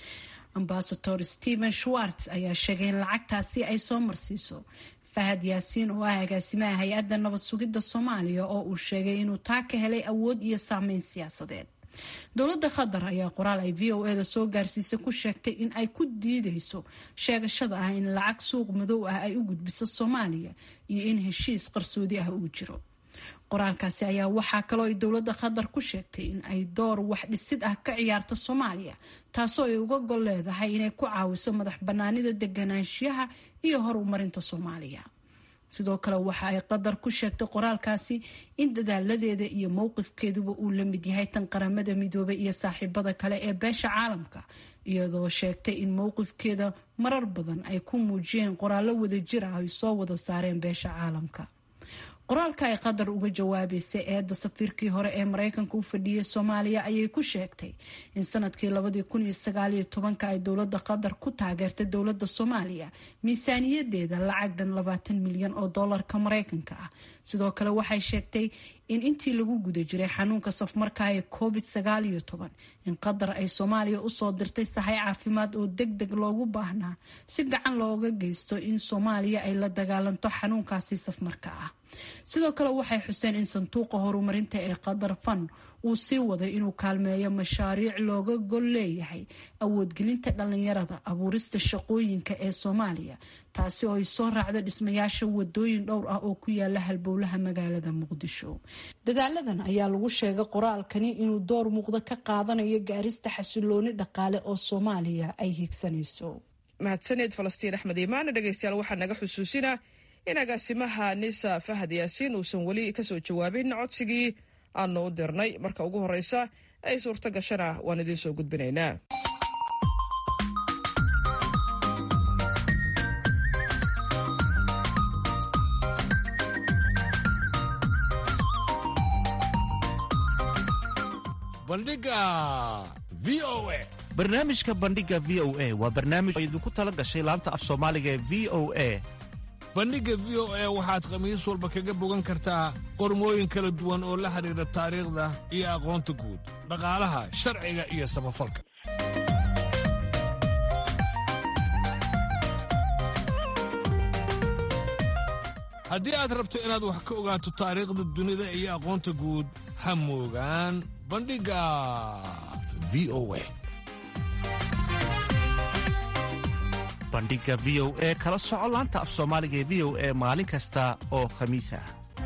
ambasador stephen schwartz ayaa sheegay in lacagtaasi ay soo marsiiso fahad yaasiin oo ah agaasimaha hay-adda nabad sugidda soomaaliya oo uu sheegay inuu taa ka helay awood iyo saameyn siyaasadeed dowladda qatar ayaa qoraal ay v o eda soo gaarsiisay ku sheegtay in ay ku diideyso sheegashada ah in lacag suuq madow ah ay u gudbiso soomaaliya iyo in heshiis qarsoodi ah uu jiro qoraalkaasi ayaa waxaa kaloo ay dowladda qatar ku sheegtay in ay door wax dhisid ah ka ciyaarto soomaaliya taasoo ay uga gol leedahay inay ku caawiso madax banaanida deganaanshiyaha iyo horumarinta soomaaliya sidoo kale waxa ay qatar ku sheegtay qoraalkaasi in dadaaladeeda iyo mowqifkeeduba uu la mid yahay tan qaramada midoobay iyo saaxiibada kale ee beesha caalamka iyadoo sheegtay in mowqifkeeda marar badan ay ku muujiyeen qoraallo wadajir ah ay soo wada saareen beesha caalamka qoraalka ay qatar uga jawaabaysay eedda safiirkii hore ee maraykanka u fadhiyay soomaaliya ayay ku sheegtay in sanadkii labadii kun iyo sagaaliyo tobanka ay dowladda qatar ku taageertay dowladda soomaaliya miisaaniyadeeda lacag dhan labaatan milyan oo doolarka maraykanka ah sidoo kale waxay sheegtay in intii lagu guda jiray xanuunka safmarka ee covid sagaal iyo toban in qatar ay soomaaliya usoo dirtay sahay caafimaad oo deg deg loogu baahnaa si gacan looga geysto in soomaaliya ay la dagaalanto xanuunkaasi safmarka ah sidoo kale waxay xuseen in sanduuqa horumarinta ee qatar fan uu sii waday inuu kaalmeeyo mashaariic looga gol leeyahay awoodgelinta dhalinyarada abuurista shaqooyinka ee soomaaliya taasi oo ay soo raacdo dhismayaasha wadooyin dhowr ah oo ku yaala halbowlaha magaalada muqdisho dadaaladan ayaa lagu sheegay qoraalkani inuu door muuqda ka qaadanayo gaarista xasilooni dhaqaale oo soomaaliya ay higsanayso mahadsaneed falastiin axmed iimaan dhegeystayaal waxaa naga xusuusinaa in agaasimaha nisa fahad yaasiin uusan weli kasoo jawaabin codsigii aanu u dirnay marka ugu horeysa ay suurto gashana waan idiin soo gudbinaynaa bandhiga v o a barnaamijka bandhiga v o a waa barnaamij oo idinku tala gashay laanta af soomaaliga ee v o a bandhigga v o a waxaad khamiis walba kaga bogan kartaa qormooyin kala duwan oo la xidhiidha taariikhda iyo aqoonta guud dhaqaalaha sharciga iyo samafalka haddii aad rabto inaad wax ka ogaato taariikhda dunida iyo aqoonta guud ha moogaan bandhigga v o a bandhiga v o e kala soco laanta af soomaaliga ee v o e maalin kasta oo khamiis ah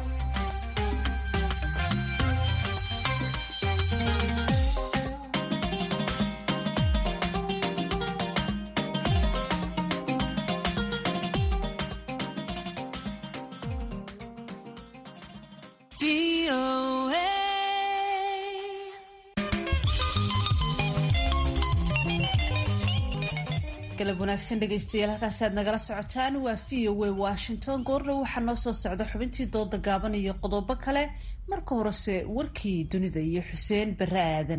galab wanaagsan dhegaystayaal halkaasi aad nagala socotaan waa v o a washington goordhow waxaa noo soo socda xubintii dooda gaaban iyo qodobo kale marka horese warkii dunida iyo xuseen bare aadan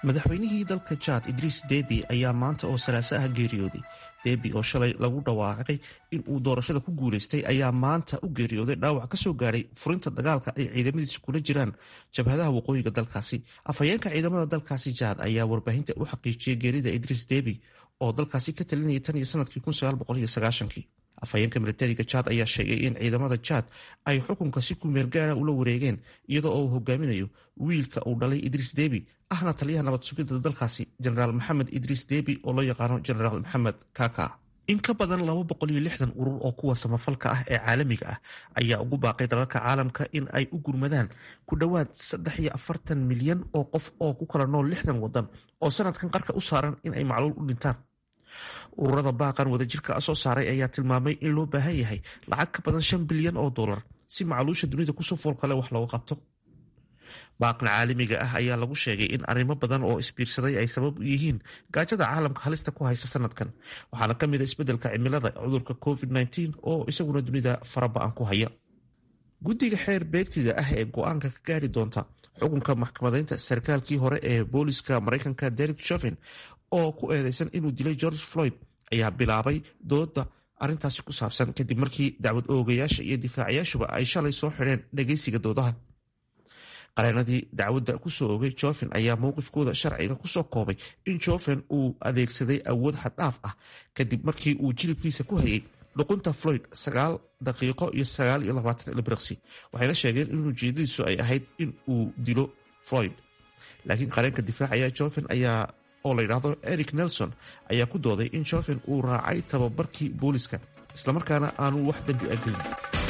madaxweynihii dalka jaad idriis debi ayaa maanta oo salaaso ah geeriyooday debi oo shalay lagu dhawaaqay in uu doorashada ku guulaystay ayaa maanta u geeriyooday dhaawac ka soo gaadhay furinta dagaalka ay ciidamadiisu kula jiraan jabhadaha waqooyiga dalkaasi afhayeenka ciidamada dalkaasi jaad ayaa warbaahinta u xaqiijiyay geerida idriis debi oo dalkaasi ka talinayay tan iyo sanadkii kii afhayeenka militariga jaad ayaa sheegay in ciidamada jaad ay xukunka si kumeel gaara ula wareegeen iyadoo uu hogaaminayo wiilka uu dhalay idriis debi ahna taliyaha nabad sugidda dalkaasi jenaraal maxamed idriis debi oo loo yaqaano jenaraal maxamed kaka in ka badan urur oo kuwa samafalka ah ee caalamiga ah ayaa ugu baaqay dalalka caalamka in ay u gurmadaan ku dhowaad milyan oo qof oo ku kala nool lixdan wadan oo sanadkan qarka u saaran in ay macluul u dhintaan ururada baaqan wadajirka soo saaray ayaa tilmaamay in loo baahan yahay lacag ka badan shan bilyan oo dolar si macluusha dunida kusoo foolkale wax looga qabto baaqan caalamiga ah ayaa lagu sheegay in arrimo badan oo isbiirsaday ay sabab u yihiin gaajada caalamka halista ku haysa sanadkan waxaana ka mid a isbeddelka cimilada cudurka covid-19 oo isaguna dunida faraba-an ku haya guddiga xeer beegtida ah ee go-aanka ka gaari doonta xukunka maxkamadeynta sarkaalkii hore ee booliska maraykanka derek shovin oo ku eedeysan inuu dilay george floyd ayaa bilaabay dooda arintaasi ku saabsan kadib markii dacwad oogayaasha iyo difaacayaashuba ay shalay soo xidheen dhageysiga doodaha qareenadii dacwadda kusoo ogay joven ayaa mowqifkooda sharciga kusoo koobay in joven uu adeegsaday awood xaddhaaf ah kadib markii uu jilibkiisa ku hayay dhuqunta floyd sagaal daqiiqo iyo sagaal iyo labaatan ilbiriqsi waxayna sheegeen in ujeedadiisu ay ahayd in uu dilo floyd laakiin qareenka difaacaya joven ayaa oo la yidhaahdo eric nelson ayaa ku dooday in joven uu raacay tababarkii booliska islamarkaana aanu wax dembi agelin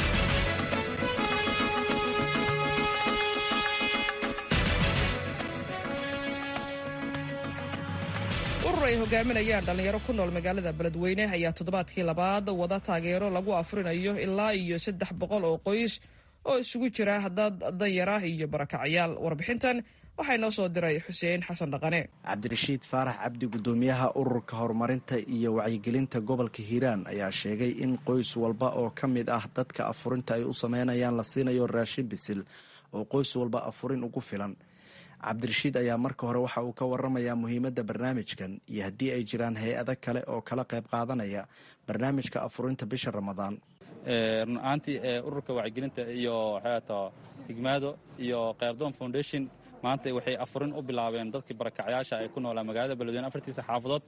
urur ay hogaaminayaan dhallinyaro ku nool magaalada beledweyne ayaa toddobaadkii labaad wada taageero lagu afrinayo ilaa iyo saddex boqol oo qoys oo isugu jira dad danyara iyo barakacyaal warbixintan waxaa inoo soo diray xuseen xasan dhaqane cabdirashiid faarax cabdi guddoomiyaha ururka horumarinta iyo wacyigelinta gobolka hiiraan ayaa sheegay in qoys walba oo ka mid ah dadka afurinta ay u sameynayaan la siinayo raashin bisil oo qoys walba afurin ugu filan cabdirashiid ayaa marka hore waxa uu ka waramayaa muhiimadda barnaamijkan iyo haddii ay jiraan hay-ado kale oo kala qayb qaadanaya barnaamijka afurinta bisha ramadaan run ahaantii ururka wacyigelinta iyo xeeto higmaado iyo khayrdoon foundation maanta waxay afurin u bilaabeen dadkii barakacyaasha ay ku noolaa magaalada beledweyne afartiisa xaafadood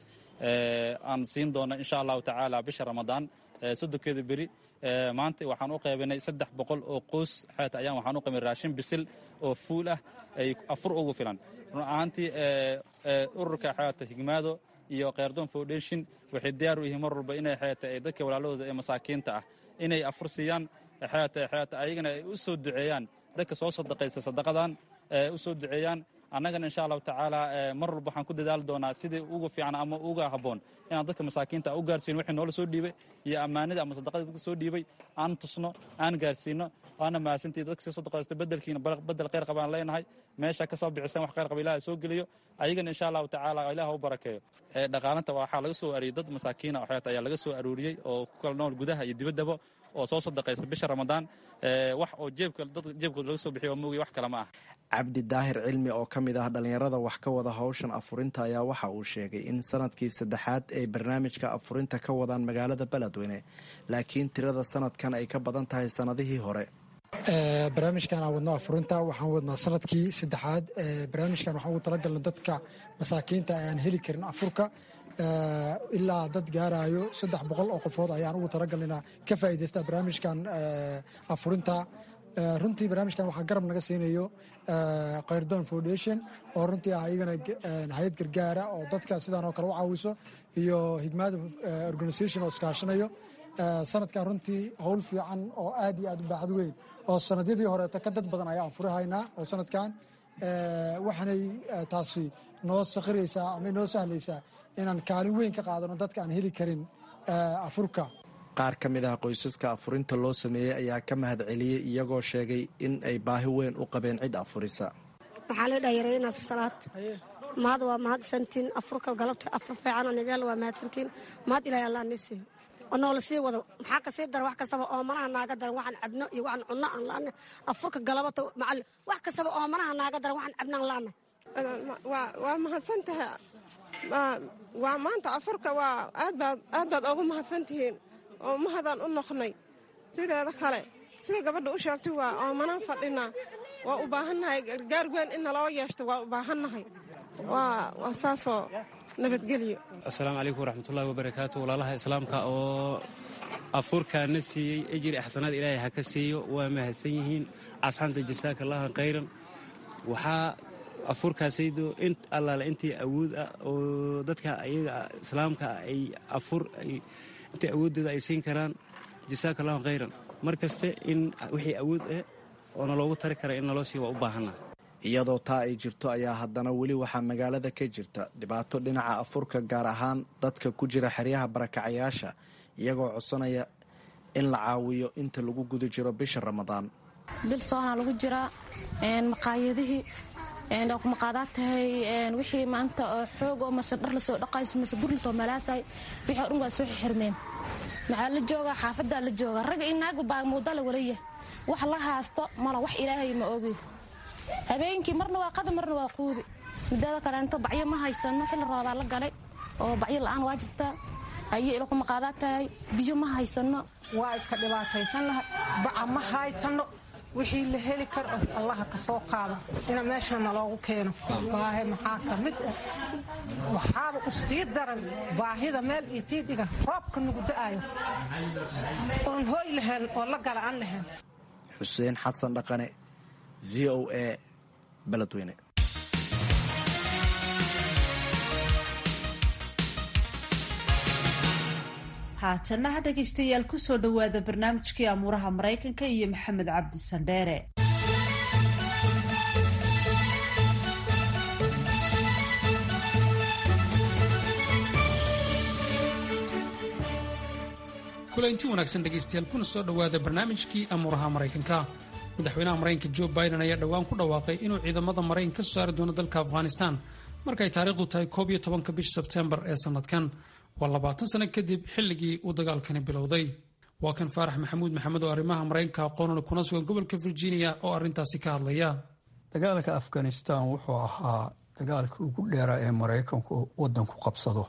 aan siin doona insha allahu tacaala bisha ramadaan soddonkeeda beri maanta waxaan u qaybinay saddex boqol oo qoys xeeta ayaan waxaan u qaybinay raashin bisil oo fuul ah ay afur ugu filan run ahaantii ururka xeeta higmaado iyo khayrdoon foundation waxay diyaar u yihiin mar walba inay xeeta ay dadka walaalahooda ee masaakiinta ah inay afur siiyaan xeeta xeeta ayagana ay u soo duceeyaan dadka soo sadaqaysta sadaqadan u soo duceeyaan annagana insha allahu tacaala mar walba waxaan ku dadaali doonaa sidii uga fiican ama uga habboon inaan dadka masaakiinta u gaarsiino wixii noola soo dhiibay iyo ammaanida ama sadaqadii dadka soo dhiibay aan tusno aan gaarsiino waana mahadsantii dadka soo sadaqaysta bedelkiina bedel khayr qabaan leenahay meesha ka soo bixisan wax khayr qaba ilaah soo geliyo ayagana insha allahu tacaala ilaah u barakeeyo dhaqaalanta waxaa laga soo ariyey dad masaakiina waxeeta ayaa laga soo aruuriyey oo ku kala nool gudaha iyo dibaddaba oo soo sadaqaysta bisha ramadaan wax oo jeebka dad jeebkooda laga soo bixiyo oo moogiy wax kale ma ah cabdi daahir cilmi oo ka mid ah dhallinyarada wax ka wada howshan afurinta ayaa waxa uu sheegay in sanadkii saddexaad ay barnaamijka afurinta ka wadaan magaalada beledweyne laakiin tirada sanadkan ay ka badan tahay sannadihii hore barnaamijkan aan wadno afurinta waxaan wadnaa sanadkii saddexaad barnaamijkan waxaan ugu talagalna dadka masaakiinta aan heli karin afurka ilaa dad gaarayo saddex boqol oo qofood ayaan ugu talagalnayna ka faa'iidaysta barnaamijkan afurinta runtii barnaamijkan waxaa garab naga siinayo khayrdoon foundation oo runtii ah iyagana hay-ad gargaara oo dadka sidaan oo kale u caawiso iyo higmaada organisation oo iskaashanayo sanadkan runtii howl fiican oo aad iyo aad u baaxad weyn oo sanadyadii horeeta ka dad badan ayaan furihaynaa oo sanadkan waxaanay taasi noo sakhiraysaa ama noo sahlaysaa inaan kaalin weyn ka qaadano dadka aan heli karin afurka qaar ka mid ah qoysaska afurinta loo sameeyey ayaa ka mahad celiyey iyagoo sheegay in ay baahi weyn u qabeen cid afurisa waxaa la dhayareynaa salaad mahad waa mahadsantiin afurka galabta afur fiican anigaal waa mahadsantiin mahad ilaahay allah nii siiyo oo noola sii wado maxaa kasii daran wax kastaba oomanaha naaga daran waxaan cabno iyo waxaan cunno aan laana afurka galabata macal wax kastaba oomanaha naaga daran waxaan cabno aan laana waa mahadsan tahay waa maanta afurka waa aad baad oogu mahadsan tihiin oo mahadaan u noqnay sideeda kale sida gabadha u sheegtay waa oomanaan fadhinaa waa u baahannahay gargaar weyn in naloo yeeshto waa u baahannahay waa saasoo nabadgelyo assalaamu calaykum waraxmatullahi wabarakaatu walaalaha islaamka oo afurkaana siiyey ejri axsanaad ilaahay ha ka siiyo waa mahadsan yihiin asxanta jasaaka allaha khayran waxaa afurkaasaydo in allaale intii awood ah oo dadka ayaga islaamka ay afur intii awooddooda ay siin karaan jasaaka allahu khayran mar kaste in wixii awood ah oo naloogu tari kara in naloo sii waa u baahanna iyadoo taa ay jirto ayaa haddana weli waxaa magaalada ka jirta dhibaato dhinaca afurka gaar ahaan dadka ku jira xeryaha barakacayaasha iyagoo codsanaya in la caawiyo inta lagu guda jiro bisha ramadaan bil soonaa lagu jiraa maqaayadihii maqaadaad tahay wixii maanta oo xoog oo mase dhar lasoo dhaqaysa mase bur lasoo malaasay wixii o dhan waa soo xirmeen maxaa la joogaa xaafadaa la jooga ragga iyo naagu baa muudala walaya wax la haasto mala wax ilaahay ma ogi habeenkii marna waa qada marna waa quudi midaada kaleento bacyo ma haysano xilli roobaa la galay oo bacyo la-aan waa jirtaa ayo ilaku maqaadaad tahay biyo ma haysano waa iska dhibaataysan lahay baca ma haysano wixii la heli karo oo allaha ka soo qaado ina meeshana loogu keeno baahe maxaa ka mid ah waxaaba u sii daran baahida meel iyo sii dhigan roobka nugu da'ayo oon hooy lahayn oo la gala aan lahayn xuseen xasan dhaqane v o a beledweyne haatanna ha dhegaystayaal ku soo dhowaada barnaamijkii amuuraha maraykanka iyo maxamed cabdi sandheere kulanti wanaagsan dhegaystayaal kuna soo dhowaada barnaamijkii amuuraha maraykanka madaxweynaha maraykanka jo biden ayaa dhowaan ku dhawaaqay inuu ciidamada maraykanka ka soo saari doono dalka afghanistan markay taariikhdu tahay koob iyo tobanka bisha sebteembar ee sanadkan waa labaatan sano kadib xilligii uu dagaalkani bilowday waa kan faarax maxamuud maxamed oo arrimaha maraykanka aqoonule kuna sugan gobolka virginia oo arrintaasi ka hadlaya dagaalka afghanistan wuxuu ahaa dagaalka ugu dheeraa ee maraykanku wadanku qabsado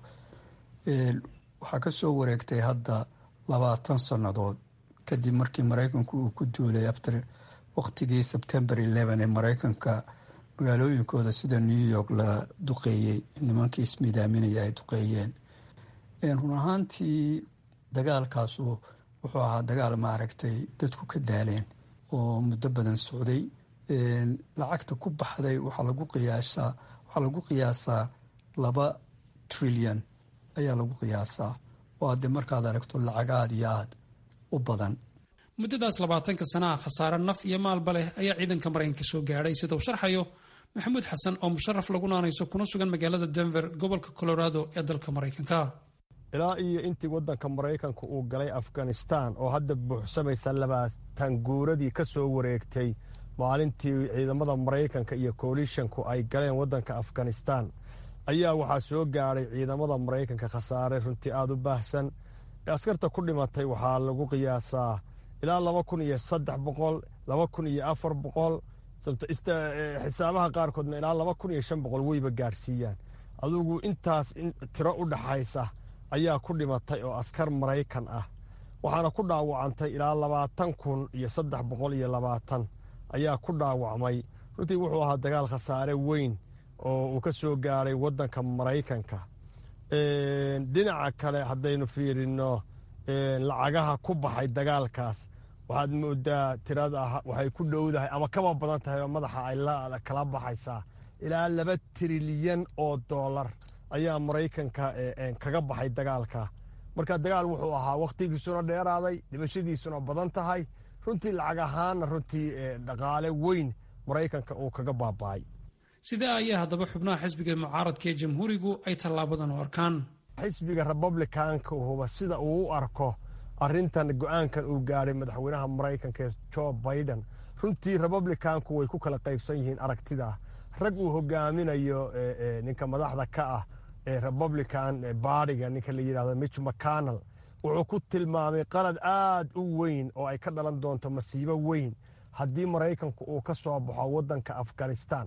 waxaa ka soo wareegtay hadda labaatan sannadood kadib markii maraykanku uu ku duulay after waqtigii sebtembar ee maraykanka magaalooyinkooda sida new york la duqeeyey nimankii ismidaaminaya ay duqeeyeen run ahaantii dagaalkaasu wuxuu ahaa dagaal maaragtay dadku ka daaleen oo muddo badan socday lacagta ku baxday waxaa lagu qiyaasaa waxaa lagu qiyaasaa laba trilyan ayaa lagu qiyaasaa oo hadde markaad aragto lacag aad iyo aad u badan muddadaas labaatanka sanaha khasaare naf iyo maalba leh ayaa ciidanka maraykanka soo gaadhay sida uu sharxayo maxamuud xasan oo musharaf lagu naanayso kuna sugan magaalada denver gobolka colorado ee dalka maraykanka ilaa iyo intii waddanka maraykanka uu galay afghanistan oo hadda buuxsamaysa labaatan guuradii ka soo wareegtay maalintii ciidamada maraykanka iyo koalishanku ay galeen waddanka afghanistan ayaa waxaa soo gaadhay ciidamada maraykanka khasaare runtii aada u baahsan askarta ku dhimatay waxaa lagu qiyaasaa ilaa laba kun iyo saddex boqol laba kun iyo afar boqol xisaabaha qaarkoodna ilaa laba kun iyo shan boqol weyba gaadhsiiyaan adugu intaas tiro u dhaxaysa ayaa ku dhimatay oo askar maraykan ah waxaana ku dhaawacantay ilaa labaatan kun iyo saddex boqol iyo labaatan ayaa ku dhaawacmay runtii wuxuu ahaa dagaal khasaare weyn oo uu ka soo gaadhay waddanka maraykanka dhinaca kale haddaynu fiirino lacagaha ku baxay dagaalkaas waxaad moodaa tirada waxay ku dhowdahay ama kaba badan tahay oo madaxa ay kala baxaysaa ilaa laba trilyan oo doolar ayaa maraykanka kaga baxay dagaalka marka dagaal wuxuu ahaa wakhtigiisuna dheeraaday dhimashadiisuna badan tahay runtii lacag ahaanna runtii dhaqaale weyn maraykanka uu kaga baaba'ay sidee ayaa haddaba xubnaha xisbiga mucaaradka ee jamhuurigu ay tallaabadan u arkaan xisbiga republicanka huba sida uu u arko arintan go-aankan uu gaadhay madaxweynaha maraykanka ee jo biden runtii republicanku way ku kala qaybsan yihiin aragtida rag uu hogaaminayo ninka madaxda ka ah ee republican baadiga ninka la yidhahdo mitch mcconnell wuxuu ku tilmaamay qalad aad u weyn oo ay ka dhalan doonto masiibo weyn haddii maraykanku uu ka soo baxo waddanka afghanistan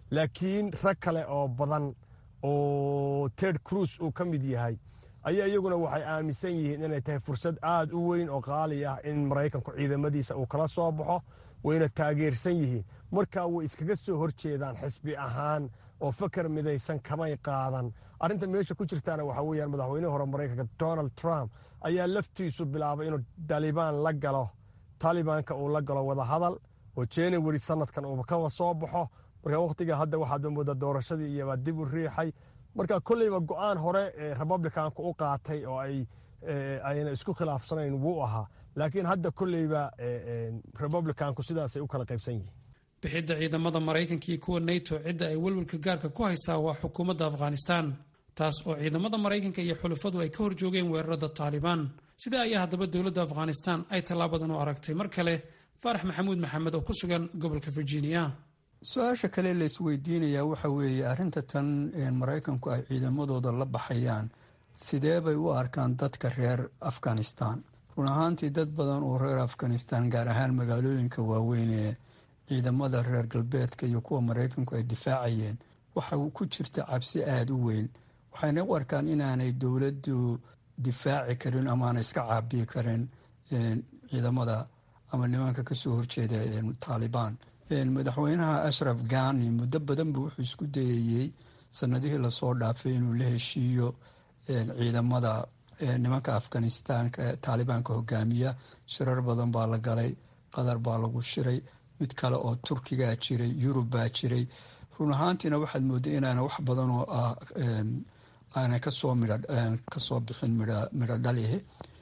laakiin rag kale oo badan oo ted cruz uu ka mid yahay ayaa iyaguna waxay aaminsan yihiin inay tahay fursad aad u weyn oo qaali ah in maraykanku ciidamadiisa uu kala soo baxo wayna taageersan yihiin markaa way iskaga soo horjeedaan xisbi ahaan oo fakar midaysan kamay qaadan arrinta meesha ku jirtaana waxaa weyaan madaxweynihii hore maraykanka donald trump ayaa laftiisu bilaabay inuu dalibaan la galo taalibaanka uu la galo wadahadal oo january sanadkan uu ka soo baxo marka wakhtiga hadda waxaad moodaa doorashadii iyobaa dib u riixay marka kolleyba go-aan hore ee republicanku u qaatay oo ay ayna isku khilaafsanayn wuu ahaa laakiin hadda kolleyba republicanku sidaasay u kala qaybsan yihiin bixidda ciidamada maraykanka iyo kuwa nato cidda ay welwelka gaarka ku haysaa waa xukuumadda afghanistan taas oo ciidamada maraykanka iyo xulufadu ay ka horjoogeen weerarada taalibaan sidaa ayaa haddaba dowladda afghanistan ay tallaabadan u aragtay mar kale faarax maxamuud maxamed oo ku sugan gobolka virginia su-aasha kale la isweydiinayaa waxa weeye arrinta tan maraykanku ay ciidamadooda la baxayaan sidee bay u arkaan dadka reer afghanistan run ahaantii dad badan oo reer afghanistan gaar ahaan magaalooyinka waaweyn ee ciidamada reer galbeedka iyo kuwa maraykanku ay difaacayeen waxa ku jirta cabsi aada u weyn waxayna u arkaan inaanay dowladdu difaaci karin amaana iska caabiyi karin ciidamada ama nimanka kasoo horjeeda taalibaan madaxweynaha ashraf ghani muddo badan buu wuxuu isku dayayey sanadihii lasoo dhaafay inuu la heshiiyo ciidamada nimanka afghanistanka taalibaanka hogaamiya shirar badan baa la galay qatar baa lagu shiray mid kale oo turkigaa jiray yurub baa jiray run ahaantiina waxaad mooday inaana wax badan oo ah aanay kasoo midh kasoo bixin midho dhalihi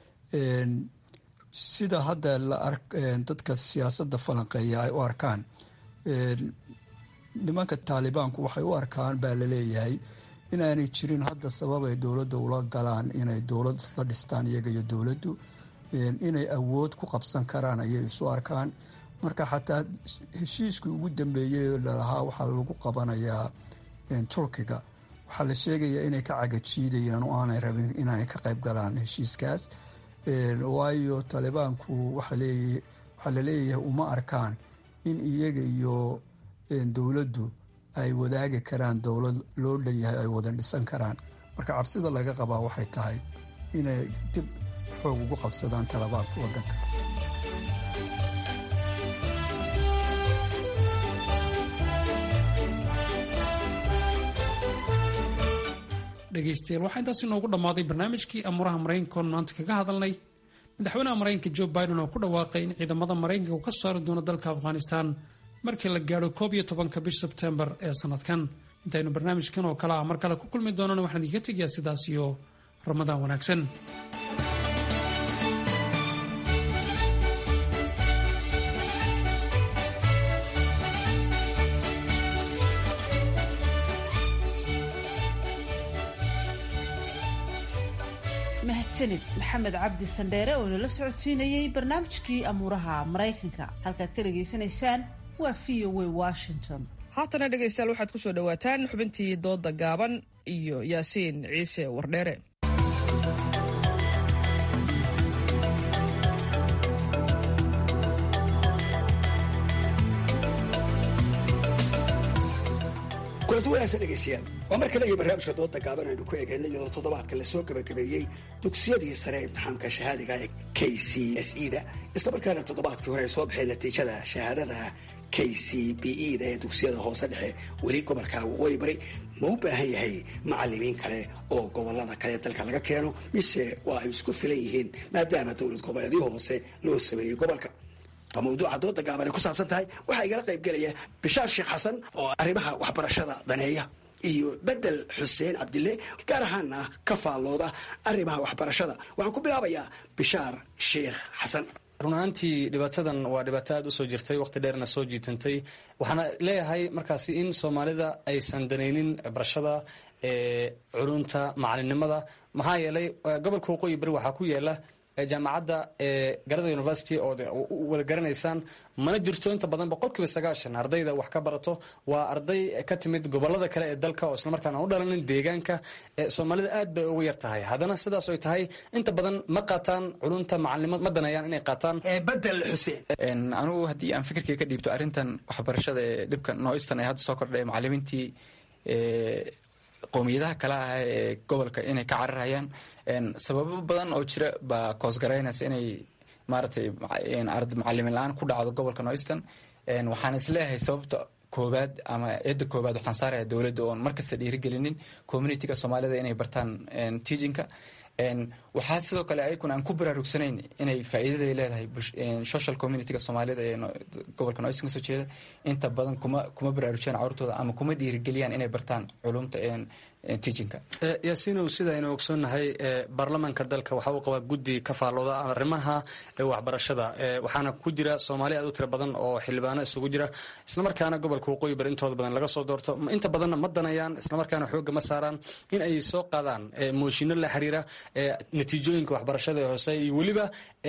sida hadda dadka siyaasadda falanqeeya ay u arkaan nimanka taalibaanku waxay u arkaan baa laleeyahay inaanay jirin hadda sabab ay dowladda ula galaan inay dowlad isla dhistaan iyaga iyo dowladdu inay awood ku qabsan karaan ayay isu arkaan marka xataa heshiiskii ugu dambeeyey lalahaa waxaa lagu qabanayaa turkiga waxaa la sheegayaa inay ka cagajiidayaan oo aanay rabin inay ka qayb galaan heshiiskaas waayo taalibaanku waxaa laleeyahay uma arkaan in iyaga iyo dowladdu ay wadaagi karaan dowlad loo dhan yahay ay wada dhisan karaan marka cabsida laga qabaa waxay tahay inay dib xoog ugu qabsadaan talabaadka wadanka dhegaystayaal waxaa intaasi noogu dhammaaday barnaamijkii amuuraha maraykankoon maanta kaga hadalnay madaxweynaha maraykanka jo biden oo ku dhawaaqay in ciidamada maraykanka uu ka saari doono dalka afghanistan markii la gaadho koob iyo tobanka bish sebtembar ee sanadkan intaynu barnaamijkan oo kale ah mar kale ku kulmi doonana waxaan idinka tegayaa sidaas iyo ramadaan wanaagsan mahadsanid maxamed cabdi sandheere oo inala socodsiinayey barnaamijkii amuuraha maraykanka halkaad ka dhagaysanaysaan waa v o a washington haatana dhegaystayaal waxaad ku soo dhowaataan xubintii dooda gaaban iyo yaasiin ciise wardheere kulanti wanaagsan dhegaystayaal waa mar kale iyo barnaamijka dooda gaaban aynu ku eegaynay iyadoo toddobaadka lasoo gabagabeeyey dugsiyadii sare ee imtixaamka shahaadiga ee k c s e da islamarkaana toddobaadkii hore ay soo baxeen natiijada shahaadada k c b e da ee dugsiyada hoose dhexe weli gobolka waqooyi bari ma u baahan yahay macalimiin kale oo gobolada kale dalka laga keeno mise waa ay isku filan yihiin maadaama dowlad goboleedyo hoose loo sameeyey gobolka waa mawduuca dooda gaaban ay ku saabsan tahay waxaa igala qayb gelaya bishaar sheekh xasan oo arrimaha waxbarashada daneeya iyo bedel xuseen cabdille gaar ahaana ka faallooda arrimaha waxbarashada waxaan ku bilaabayaa bishaar sheekh xasan run ahaantii dhibaatadan waa dhibaato aad usoo jirtay waqti dheerna soo jiitantay waxaana leeyahay markaasi in soomaalida aysan danaynin barashada culunta macalinimada maxaa yeelay gobolka waqooyi bari waxaa ku yaala jaamacadda garada university oo wada garanaysaan mana jirto inta badan boqolkiiba sagaashan ardayda wax ka barato waa arday ka timid gobolada kale ee dalka oo islamarkaan aan u dhalanin deegaanka soomaalida aad bay ugu yar tahay haddana sidaas oy tahay inta badan ma qaataan culunta macalinimo ma danayaan inay qaataan bedel xuseen anugu haddii aan fikirkay ka dhiibto arrintan waxbarashada ee dhibka nooistan ee hadda soo kordhay macalimiintii qowmiyadaha kale ah ee gobolka inay ka cararayaan sababo badan oo jira baa koosgaraynaysa inay maaragtay macalimin la-aan ku dhacdo gobolka noistan waxaan isleeyahay sababta koobaad ama eedda koobaad waxaan saaraya dowladda oon markasta dhiirigelinin communitiga soomaalida inay bartaan teachinka waxaa sidoo kale ayakuna aan ku baraarugsanayn inay faa'iidaday leedahay social communityga soomaalida ee gobolka noistan kasoo jeeda inta badan kuma kuma baraarujiyaan carurtooda ama kuma dhiirigeliyaan inay bartaan culumta teachinka yaasiinow sida aynu ogsoonnahay baarlamaanka dalka waxa uu qabaa guddi ka faallooda arrimaha waxbarashada waxaana ku jira soomaali aad u tira badan oo xildhibaano isugu jira islamarkaana gobolka waqooyi bari intooda badan laga soo doorto inta badanna ma danayaan islamarkaana xooga ma saaraan in ay soo qaadaan mooshinno la xiriira natiijooyinka waxbarashada ee hoose iyo weliba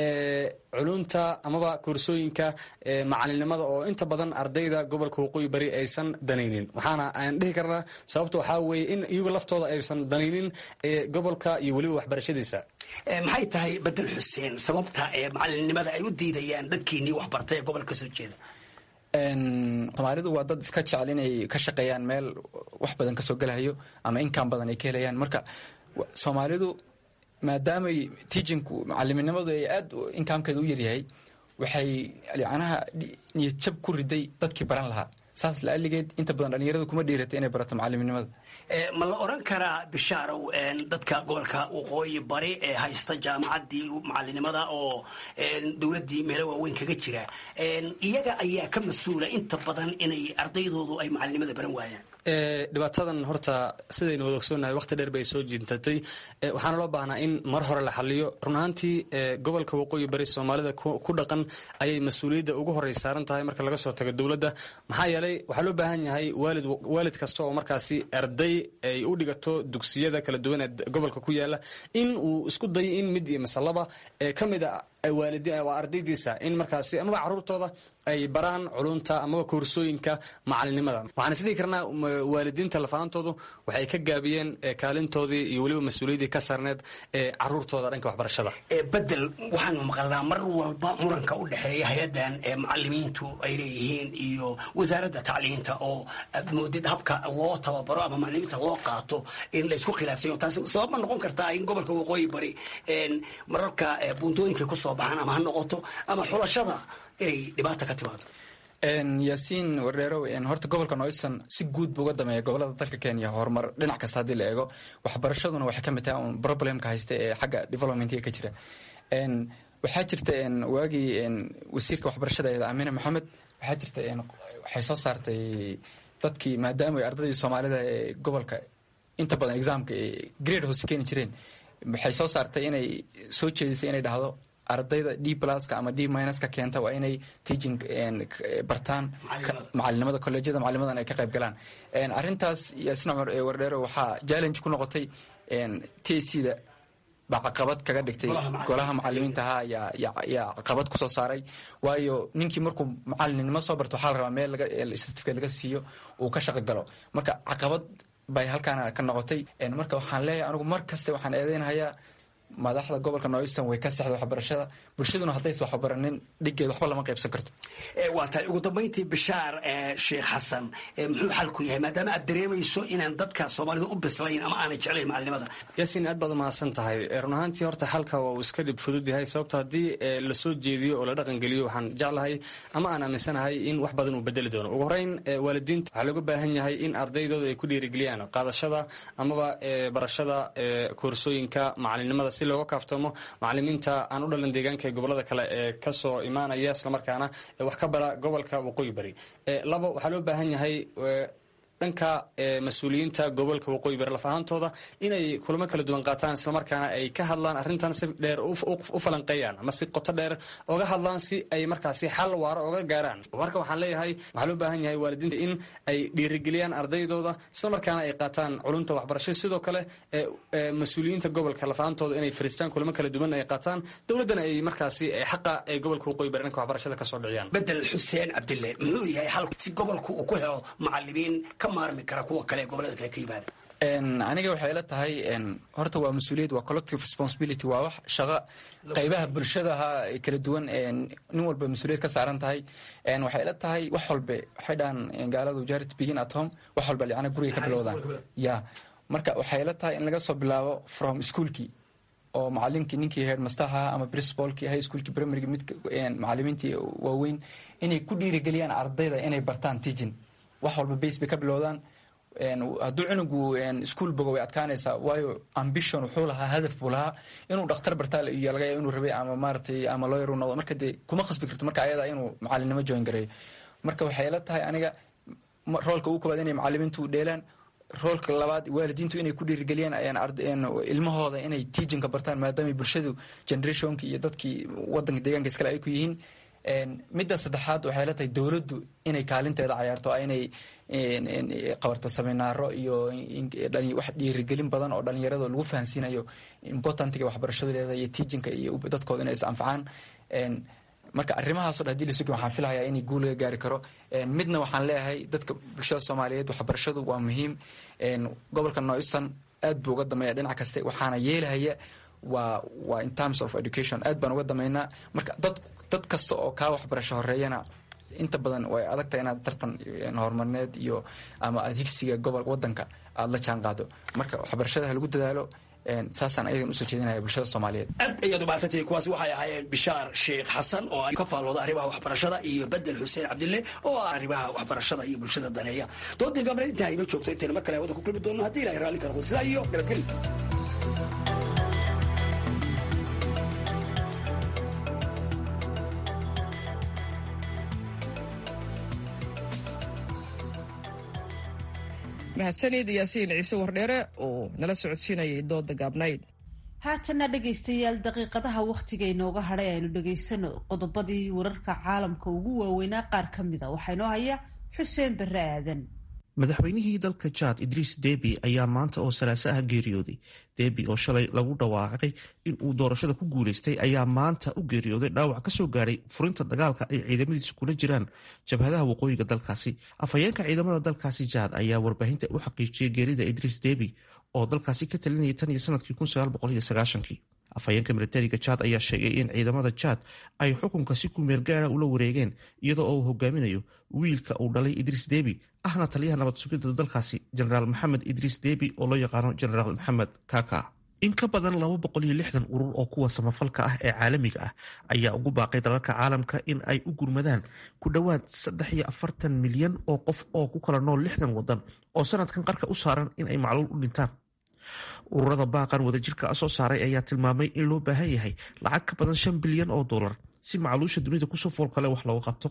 culunta amaba koorsooyinka macalinimada oo inta badan ardayda gobolka waqooyi bari aysan danaynin waxaana aan dhihi karnaa sababta waxaa weeye in iyagu laftooda aysan danaynin gobolka iyo weliba waxbarashadiisa maxay tahay bedel xuseen sababta ee macalinimada ay u diidayaan dadkiinii waxbartay ee gobolka kasoo jeeda soomaalidu waa dad iska jecel inay ka shaqeeyaan meel wax badan kasoo gelahayo ama inkaan badan ay ka helayaan marka soomaalidu maadaamay teachinku macaliminimadu ay aad inkaamkeeda u yaryahay waxay yacnaha niyad jab ku riday dadkii baran lahaa saas la-aligeed inta badan dhalinyaradu kuma dhiiratay inay barato macaliminimada ma la oran karaa bishaarow dadka gobolka waqooyi bari ee haysta jaamacaddii macalinimada oo dowladdii meelo waaweyn kaga jira iyaga ayaa ka mas-uula inta badan inay ardaydoodu ay macalinimada baran waayaan dhibaatadan horta sidaynu wada ogsoonnahay waqti dheer bay soo jiintatay waxaana loo baahnaa in mar hore la xaliyo run ahaantii gobolka waqooyi bari soomaalida ku dhaqan ayay mas-uuliyadda ugu horey saaran tahay marka laga soo tago dowladda maxaa yeelay waxaa loo baahan yahay waalid waalid kasta oo markaasi arday ay u dhigato dugsiyada kala duwan ee gobolka ku yaala in uu isku dayo in mid iyo masalaba ka mid a waa ardaydiisa in markaasi amaba caruurtooda ay baraan culunta amaba koorsooyinka macalinimada waxaan isdhihi karnaa waalidiinta lafaantoodu waxay ka gaabiyeen kaalintoodii iyo weliba mas-uuliyaddii ka saarneed ee caruurtooda dhanka waxbarashada bedel waxaanu maqalnaa mar walba muranka u dhexeeya hay-addan ee macalimiintu ay leeyihiin iyo wasaaradda tacliinta oo aad moodid habka loo tababaro ama macalimiinta loo qaato in laysku khilaafsayo taasi sabab ma noqon kartaa in gobolka waqooyi bari mararka buuntooyinka kusoo baxaan ama ha noqoto ama xulashada inay dhibaata ka timaado yaasiin wardheerow horta gobolka noistan si guud bu uga dameeya gobolada dalka kenya horumar dhinac kasta haddii la eego waxbarashaduna waxay ka mid tahay un problemka haysta ee xagga developmentiga ka jira waxaa jirta waagii wasiirka waxbarashada eeda amine maxamed waxaa jirta waxay soo saartay dadkii maadaama ardaydii soomaalida ee gobolka inta badan examka grade hoose keeni jireen waxay soo saartay inay soo jeedisay inay dhahdo ardayda d pluska ama d minuska keenta waa inay teaching bartaan macalinimada colleejyada macalinimadan ay ka qayb galaan arrintaas yaasina wardheero waxaa challenge ku noqotay t c da baa caqabad kaga dhigtay golaha macalimiinta ahaa yaa caqabad kusoo saaray waayo ninkii markuu macalinimo soo barto waxaa la rabaa meel certificate laga siiyo uu ka shaqo galo marka caqabad bay halkaana ka noqotay marka waxaan leeyahay anigu mar kaste waxaan eedeynahayaa madaxda gobolka noistan way ka sexda waxbarashada bulshaduna haddaysa waxbaranin dhiggeed waxba lama qaybsan karto waa tahay ugu dambayntii bishaar sheekh xasan muxuu xalku yahay maadaama aad dareemayso inaan dadka soomaalida u bislayn ama aanay jeclayn macalinimada yaasiin aad baad umahadsan tahay run ahaantii horta xalka waa uu iska dhib fudud yahay sababto haddii lasoo jeediyo oo la dhaqan geliyo waxaan jeclahay ama aan aaminsanahay in wax badan uu bedeli doono ugu horeyn waalidiinta waxaa looga baahan yahay in ardaydooda ay ku dhiirigeliyaan qaadashada amaba barashada koorsooyinka macalinimada si looga kaaftoomo macalimiinta aan u dhalan deegaanka ee gobolada kale ee kasoo imaanaya islamarkaana wax ka bara gobolka waqooyi bari labo waxaa loo baahan yahay dhanka mas-uuliyiinta gobolka waqooyi bari laf ahaantooda inay kulamo kala duwan qaataan islamarkaana ay ka hadlaan arrintan si dheer u falanqeeyaan ama si qoto dheer oga hadlaan si ay markaasi xal waaro oga gaaraan marka waxaan leeyahay waxaa loo baahan yahay waalidiinta in ay dhiirigeliyaan ardaydooda islamarkaana ay qaataan culumta waxbarasho sidoo kale mas-uuliyiinta gobolka laf ahaantooda inay fariistaan kulamo kala duwan ay qaataan dowladdana ay markaasi xaqa ee gobolka waqooyi bari dhanka waxbarashada kasoo dhiciyaan bedel xuseen cabdille muxuu yahay hal si gobolku uu ku helo macalimiin ka maarmi kara kuwa kale ee gobolada kale ka yimaada aniga waxay ila tahay horta waa mas-uuliyad waa collective responsibility waa wax shaqo qaybaha bulshadaha kala duwan nin walba mas-uuliyad ka saaran tahay waxay ila tahay wax walbe waxay dhahaan gaaladu charity begin at home wax walba yacni guriga ka bilowdaan ya marka waxay ila tahay in laga soo bilaabo from schoolkii oo macalinkii ninkii headmasterha ama principalkii high schoolkii primaryga mid macalimiintii waaweyn inay ku dhiirigeliyaan ardayda inay bartaan teaching wax walba base bay ka bilowdaan hadduu cunugu ischool bogo way adkaanaysaa waayo ambition wuxuu lahaa hadaf buu lahaa inuu dhakhtar bartaa iyo laga yaaba inuu rabay ama maaratay ama lawyer uu noqdo marka dee kuma khasbi karto marka ayada inuu macalinimo join gareeyo marka waxay la tahay aniga roolka ugu koobaad inay macalimiintu dheelaan roolka labaad waalidiintu inay ku dhiirigeliyaan ilmahooda inay teachinka bartaan maadaama bulshadu generationki iyo dadkii wadanka deegaanka iskale ay ku yihiin midda saddexaad waxay la tahay dowladdu inay kaalinteeda cayaarto inay qabarto seminaaro iyo wax dhiirigelin badan oo dhalinyarada lagu fahansiinayo importantiga waxbarashadeeda iyo teachinka iyo dadkooda inay is anfacaan marka arrimahaaso dhan hadii la sugi waxaan filahayaa inay guul laga gaari karo midna waxaan leeyahay dadka bulshada soomaaliyeed waxbarashadu waa muhiim gobolka northeastern aad buu uga dameeya dhinac kaste waxaana yeelahaya waa waa in terms of education aad baan uga dameynaa marka dad dad kasta oo kaa waxbarasho horeeyana inta badan way adagtahay inaad tartan horumarineed iyo ama aad higsiga gobol wadanka aada la jaan qaado marka waxbarashada ha lagu dadaalo saasaan ayagan usoo jeedinaya bulshada soomaaliyeed aad ayaad umaadsantihiin kuwaasi waxay ahaayeen bishaar sheekh xasan oo ka faallooda arrimaha waxbarashada iyo bedel xuseen cabdille oo ah arrimaha waxbarashada iyo bulshada daneeya doodii gableed intaa inoo joogto intayna mar kale wada ku kulmi doono haddii ilahay raalli karo sidaa iyo nabadgelyo mahadsanid yaasiin ciise wardheere oo nala socodsiinayay dooda gaabnayd haatana dhegaystayaal daqiiqadaha wakhtiga inooga hadhay aynu dhegaysano qodobadii wararka caalamka ugu waaweynaa qaar ka mida waxaa inoo haya xuseen barre aadan madaxweynihii dalka jaad idriis debi ayaa maanta oo salaaso ah geeriyooday debi oo shalay lagu dhawaaqay in uu doorashada ku guuleystay ayaa maanta u geeriyooday dhaawac kasoo gaadhay furinta dagaalka ay ciidamadiisu kula jiraan jabhadaha waqooyiga dalkaasi afhayeenka ciidamada dalkaasi jaad ayaa warbaahinta u xaqiijiyay geerida idriis debi oo dalkaasi ka talinayay tan iyo sanadkii afhayeenka militariga jaad ayaa sheegay in ciidamada jaad ay xukunka si kumeel gaara ula wareegeen iyadoo uu hogaaminayo wiilka uu dhalay idriis debi ahna taliyaha nabad sugidda dalkaasi jenaraal maxamed idriis debi oo loo yaqaano jenaraal maxamed kaka in ka badan urur oo kuwa samafalka ah ee caalamiga ah ayaa ugu baaqay dalalka caalamka in ay u gurmadaan ku dhowaad milyan oo qof oo ku kala nool lixdan wadan oo sanadkan qarka u saaran in ay macluul u dhintaan ururada baaqan wadajirka soo saaray ayaa tilmaamay in loo baahan yahay lacag ka badan shan bilyan oo dolar si macluusha dunida kusoo foolkale wax looga qabto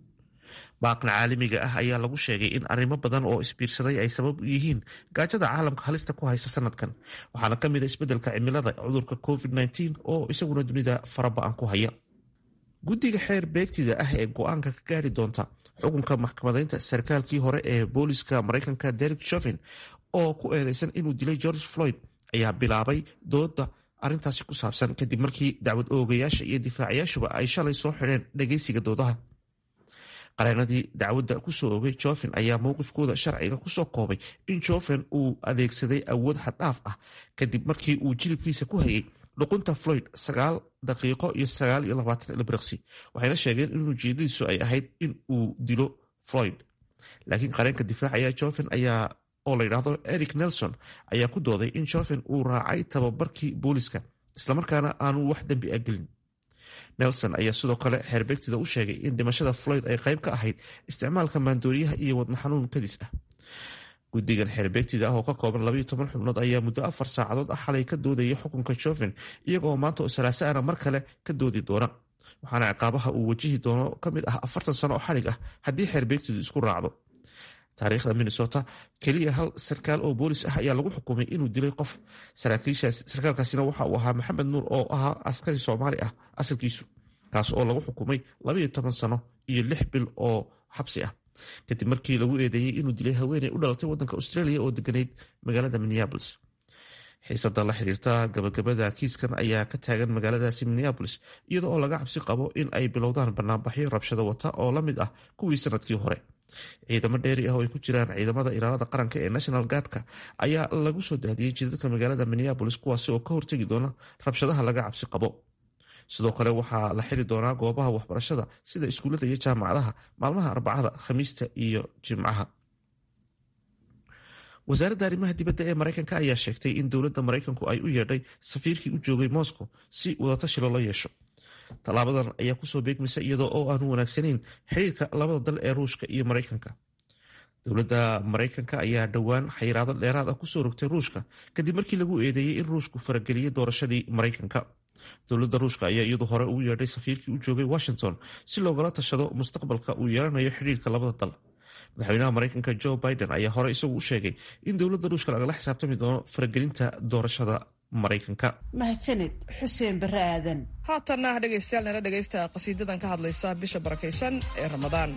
baaqna caalamiga ah ayaa lagu sheegay in arrimo badan oo isbiirsaday ay sabab u yihiin gaajada caalamka halista ku haysta sanadkan waxaana ka mid a isbeddelka cimilada cudurka covid-19 oo isaguna dunida faraba-an ku haya guddiga xeer beegtida ah ee go-aanka ka gaari doonta xukunka maxkamadeynta sarkaalkii hore ee booliska mareykanka derek shovin oo ku eedeysan inuu dilay george floyd ayaa bilaabay dooda arintaasi ku saabsan kadib markii dacwad oogayaasha iyo difaacayaashuba ay shalay soo xidheen dhageysiga doodaha qareenadii dacwadda kusoo ogay joven ayaa mowqifkooda sharciga kusoo koobay in joven uu adeegsaday awood xaddhaaf ah kadib markii uu jilibkiisa ku hayay dhuqunta floyd sagaal daqiiqo iyo sagaal iyo labaatan ilbiriqsi waxayna sheegeen in ujeedadiisu ay ahayd in uu dilo floyd laakiin qareenka difaacaya joven ayaa oo la yidhaahdo eric nelson ayaa ku dooday in joven uu raacay tababarkii booliska islamarkaana aanu wax dembi a gelin nelson ayaa sidoo kale xeerbeegtida u sheegay in dhimashada floyd ay qayb ka ahayd isticmaalka maandooriyaha iyo wadna xanuun kadis ah guddigan xeerbeegtida ah oo ka kooban labayo toban xubnood ayaa muddo afar saacadood ah xalay ka doodaya xukunka joven iyagoo maanta oo salaasaana mar kale ka doodi doona waxaana ciqaabaha uu wajihi doono ka mid ah afartan sano oo xalig ah haddii xeerbeegtidu isku raacdo taariikhda minnesota keliya hal sarkaal oo boolis ah ayaa lagu xukumay inuu dilay qof sarkaalkaasina waxa uu ahaa maxamed nuur oo ahaa askari soomaali ah asalkiisu kaas oo lagu xukumay labaiyo toban sano iyo lix bil oo xabsi ah kadib markii lagu eedeeyey inuu dilay haweeney u dhalatay wadanka australia oo deganayd magaalada minneabolis xiisada la xiriirta gabagabada kiiskan ayaa ka taagan magaaladaasi minneabolis iyada oo laga cabsi qabo in ay bilowdaan banaanbaxyo rabshado wata oo la mid ah kuwii sanadkii hore ciidamo dheeri ah oo ay ku jiraan ciidamada ilaalada qaranka ee national guardka ayaa lagu soo daadiyey jidadka magaalada minneabolis kuwaasi oo ka hortegi doona rabshadaha laga cabsi qabo sidoo kale waxaa la xiri doonaa goobaha waxbarashada sida iskuullada iyo jaamacadaha maalmaha arbacada khamiista iyo jimcaha wasaaradda arrimaha dibadda ee maraykanka ayaa sheegtay in dowladda maraykanku ay u yeedhay safiirkii u joogay moscow si wadatashi loola yeesho tallaabadan ayaa kusoo beegmaysa iyadoo oo aanu wanaagsanayn xiriirka labada dal ee ruushka iyo maraykanka dowladda maraykanka ayaa dhowaan xayiraado dheeraad ah kusoo rogtay ruushka kadib markii lagu eedeeyey in ruushku farageliyey doorashadii maraykanka dowladda ruushka ayaa iyadu hore ugu yeedhay safiirkii u joogay washington si loogala tashado mustaqbalka uu yeelanayo xidhiirka labada dal madaxweynaha maraykanka jo biden ayaa hore isagu u sheegay in dowladda ruushka lagala xisaabtami doono faragelinta doorashada maraykanka mahadsaned xuseen bare aadan haatanna dhegaystayaal nala dhegaysta qasiidadan ka hadlaysa bisha barakaysan ee ramadaan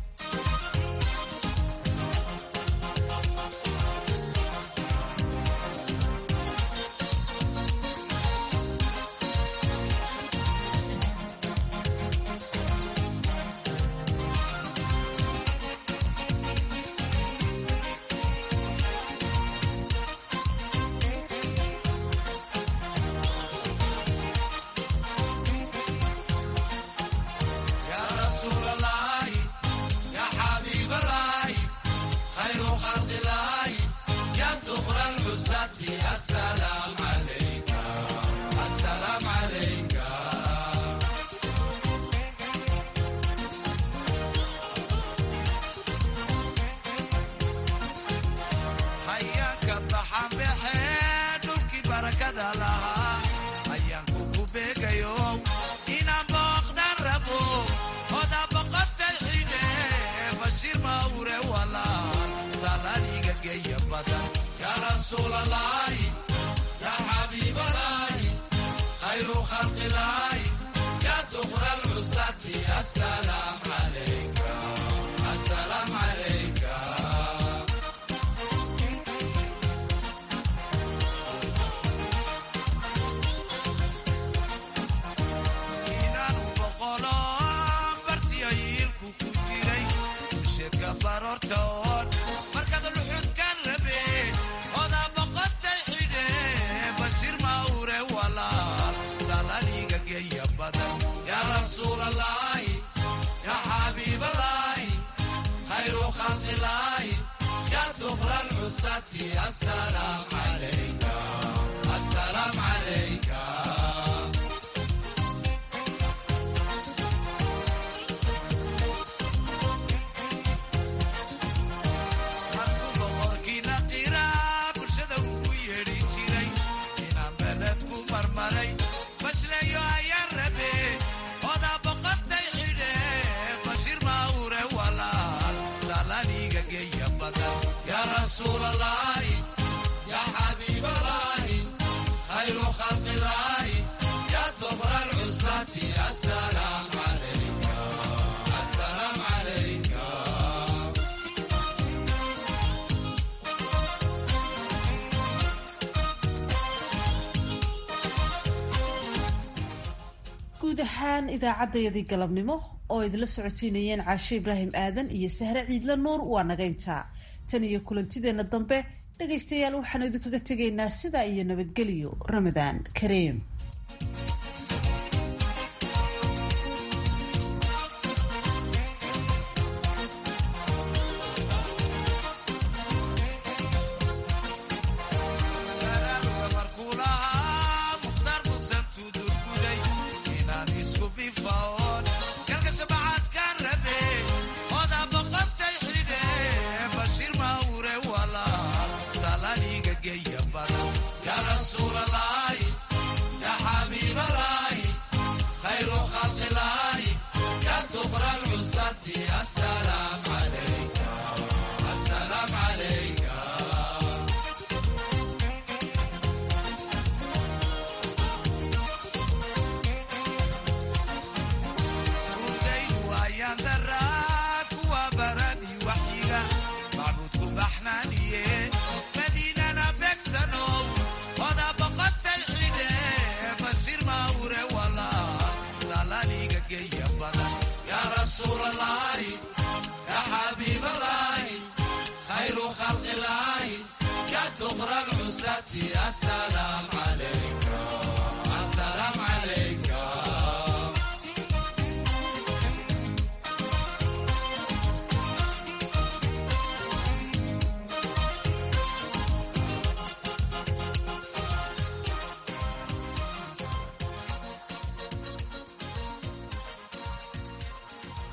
guud ahaan idaacaddayadii galabnimo oo idinla socodsiinayeen caashe ibraahim aadan iyo sahre ciidla nuur waa nagayntaa tan iyo kulantideenna dambe dhegaystayaal waxaan idinkaga tegaynaa sidaa iyo nabadgelyo ramadaan kareem السلام عليك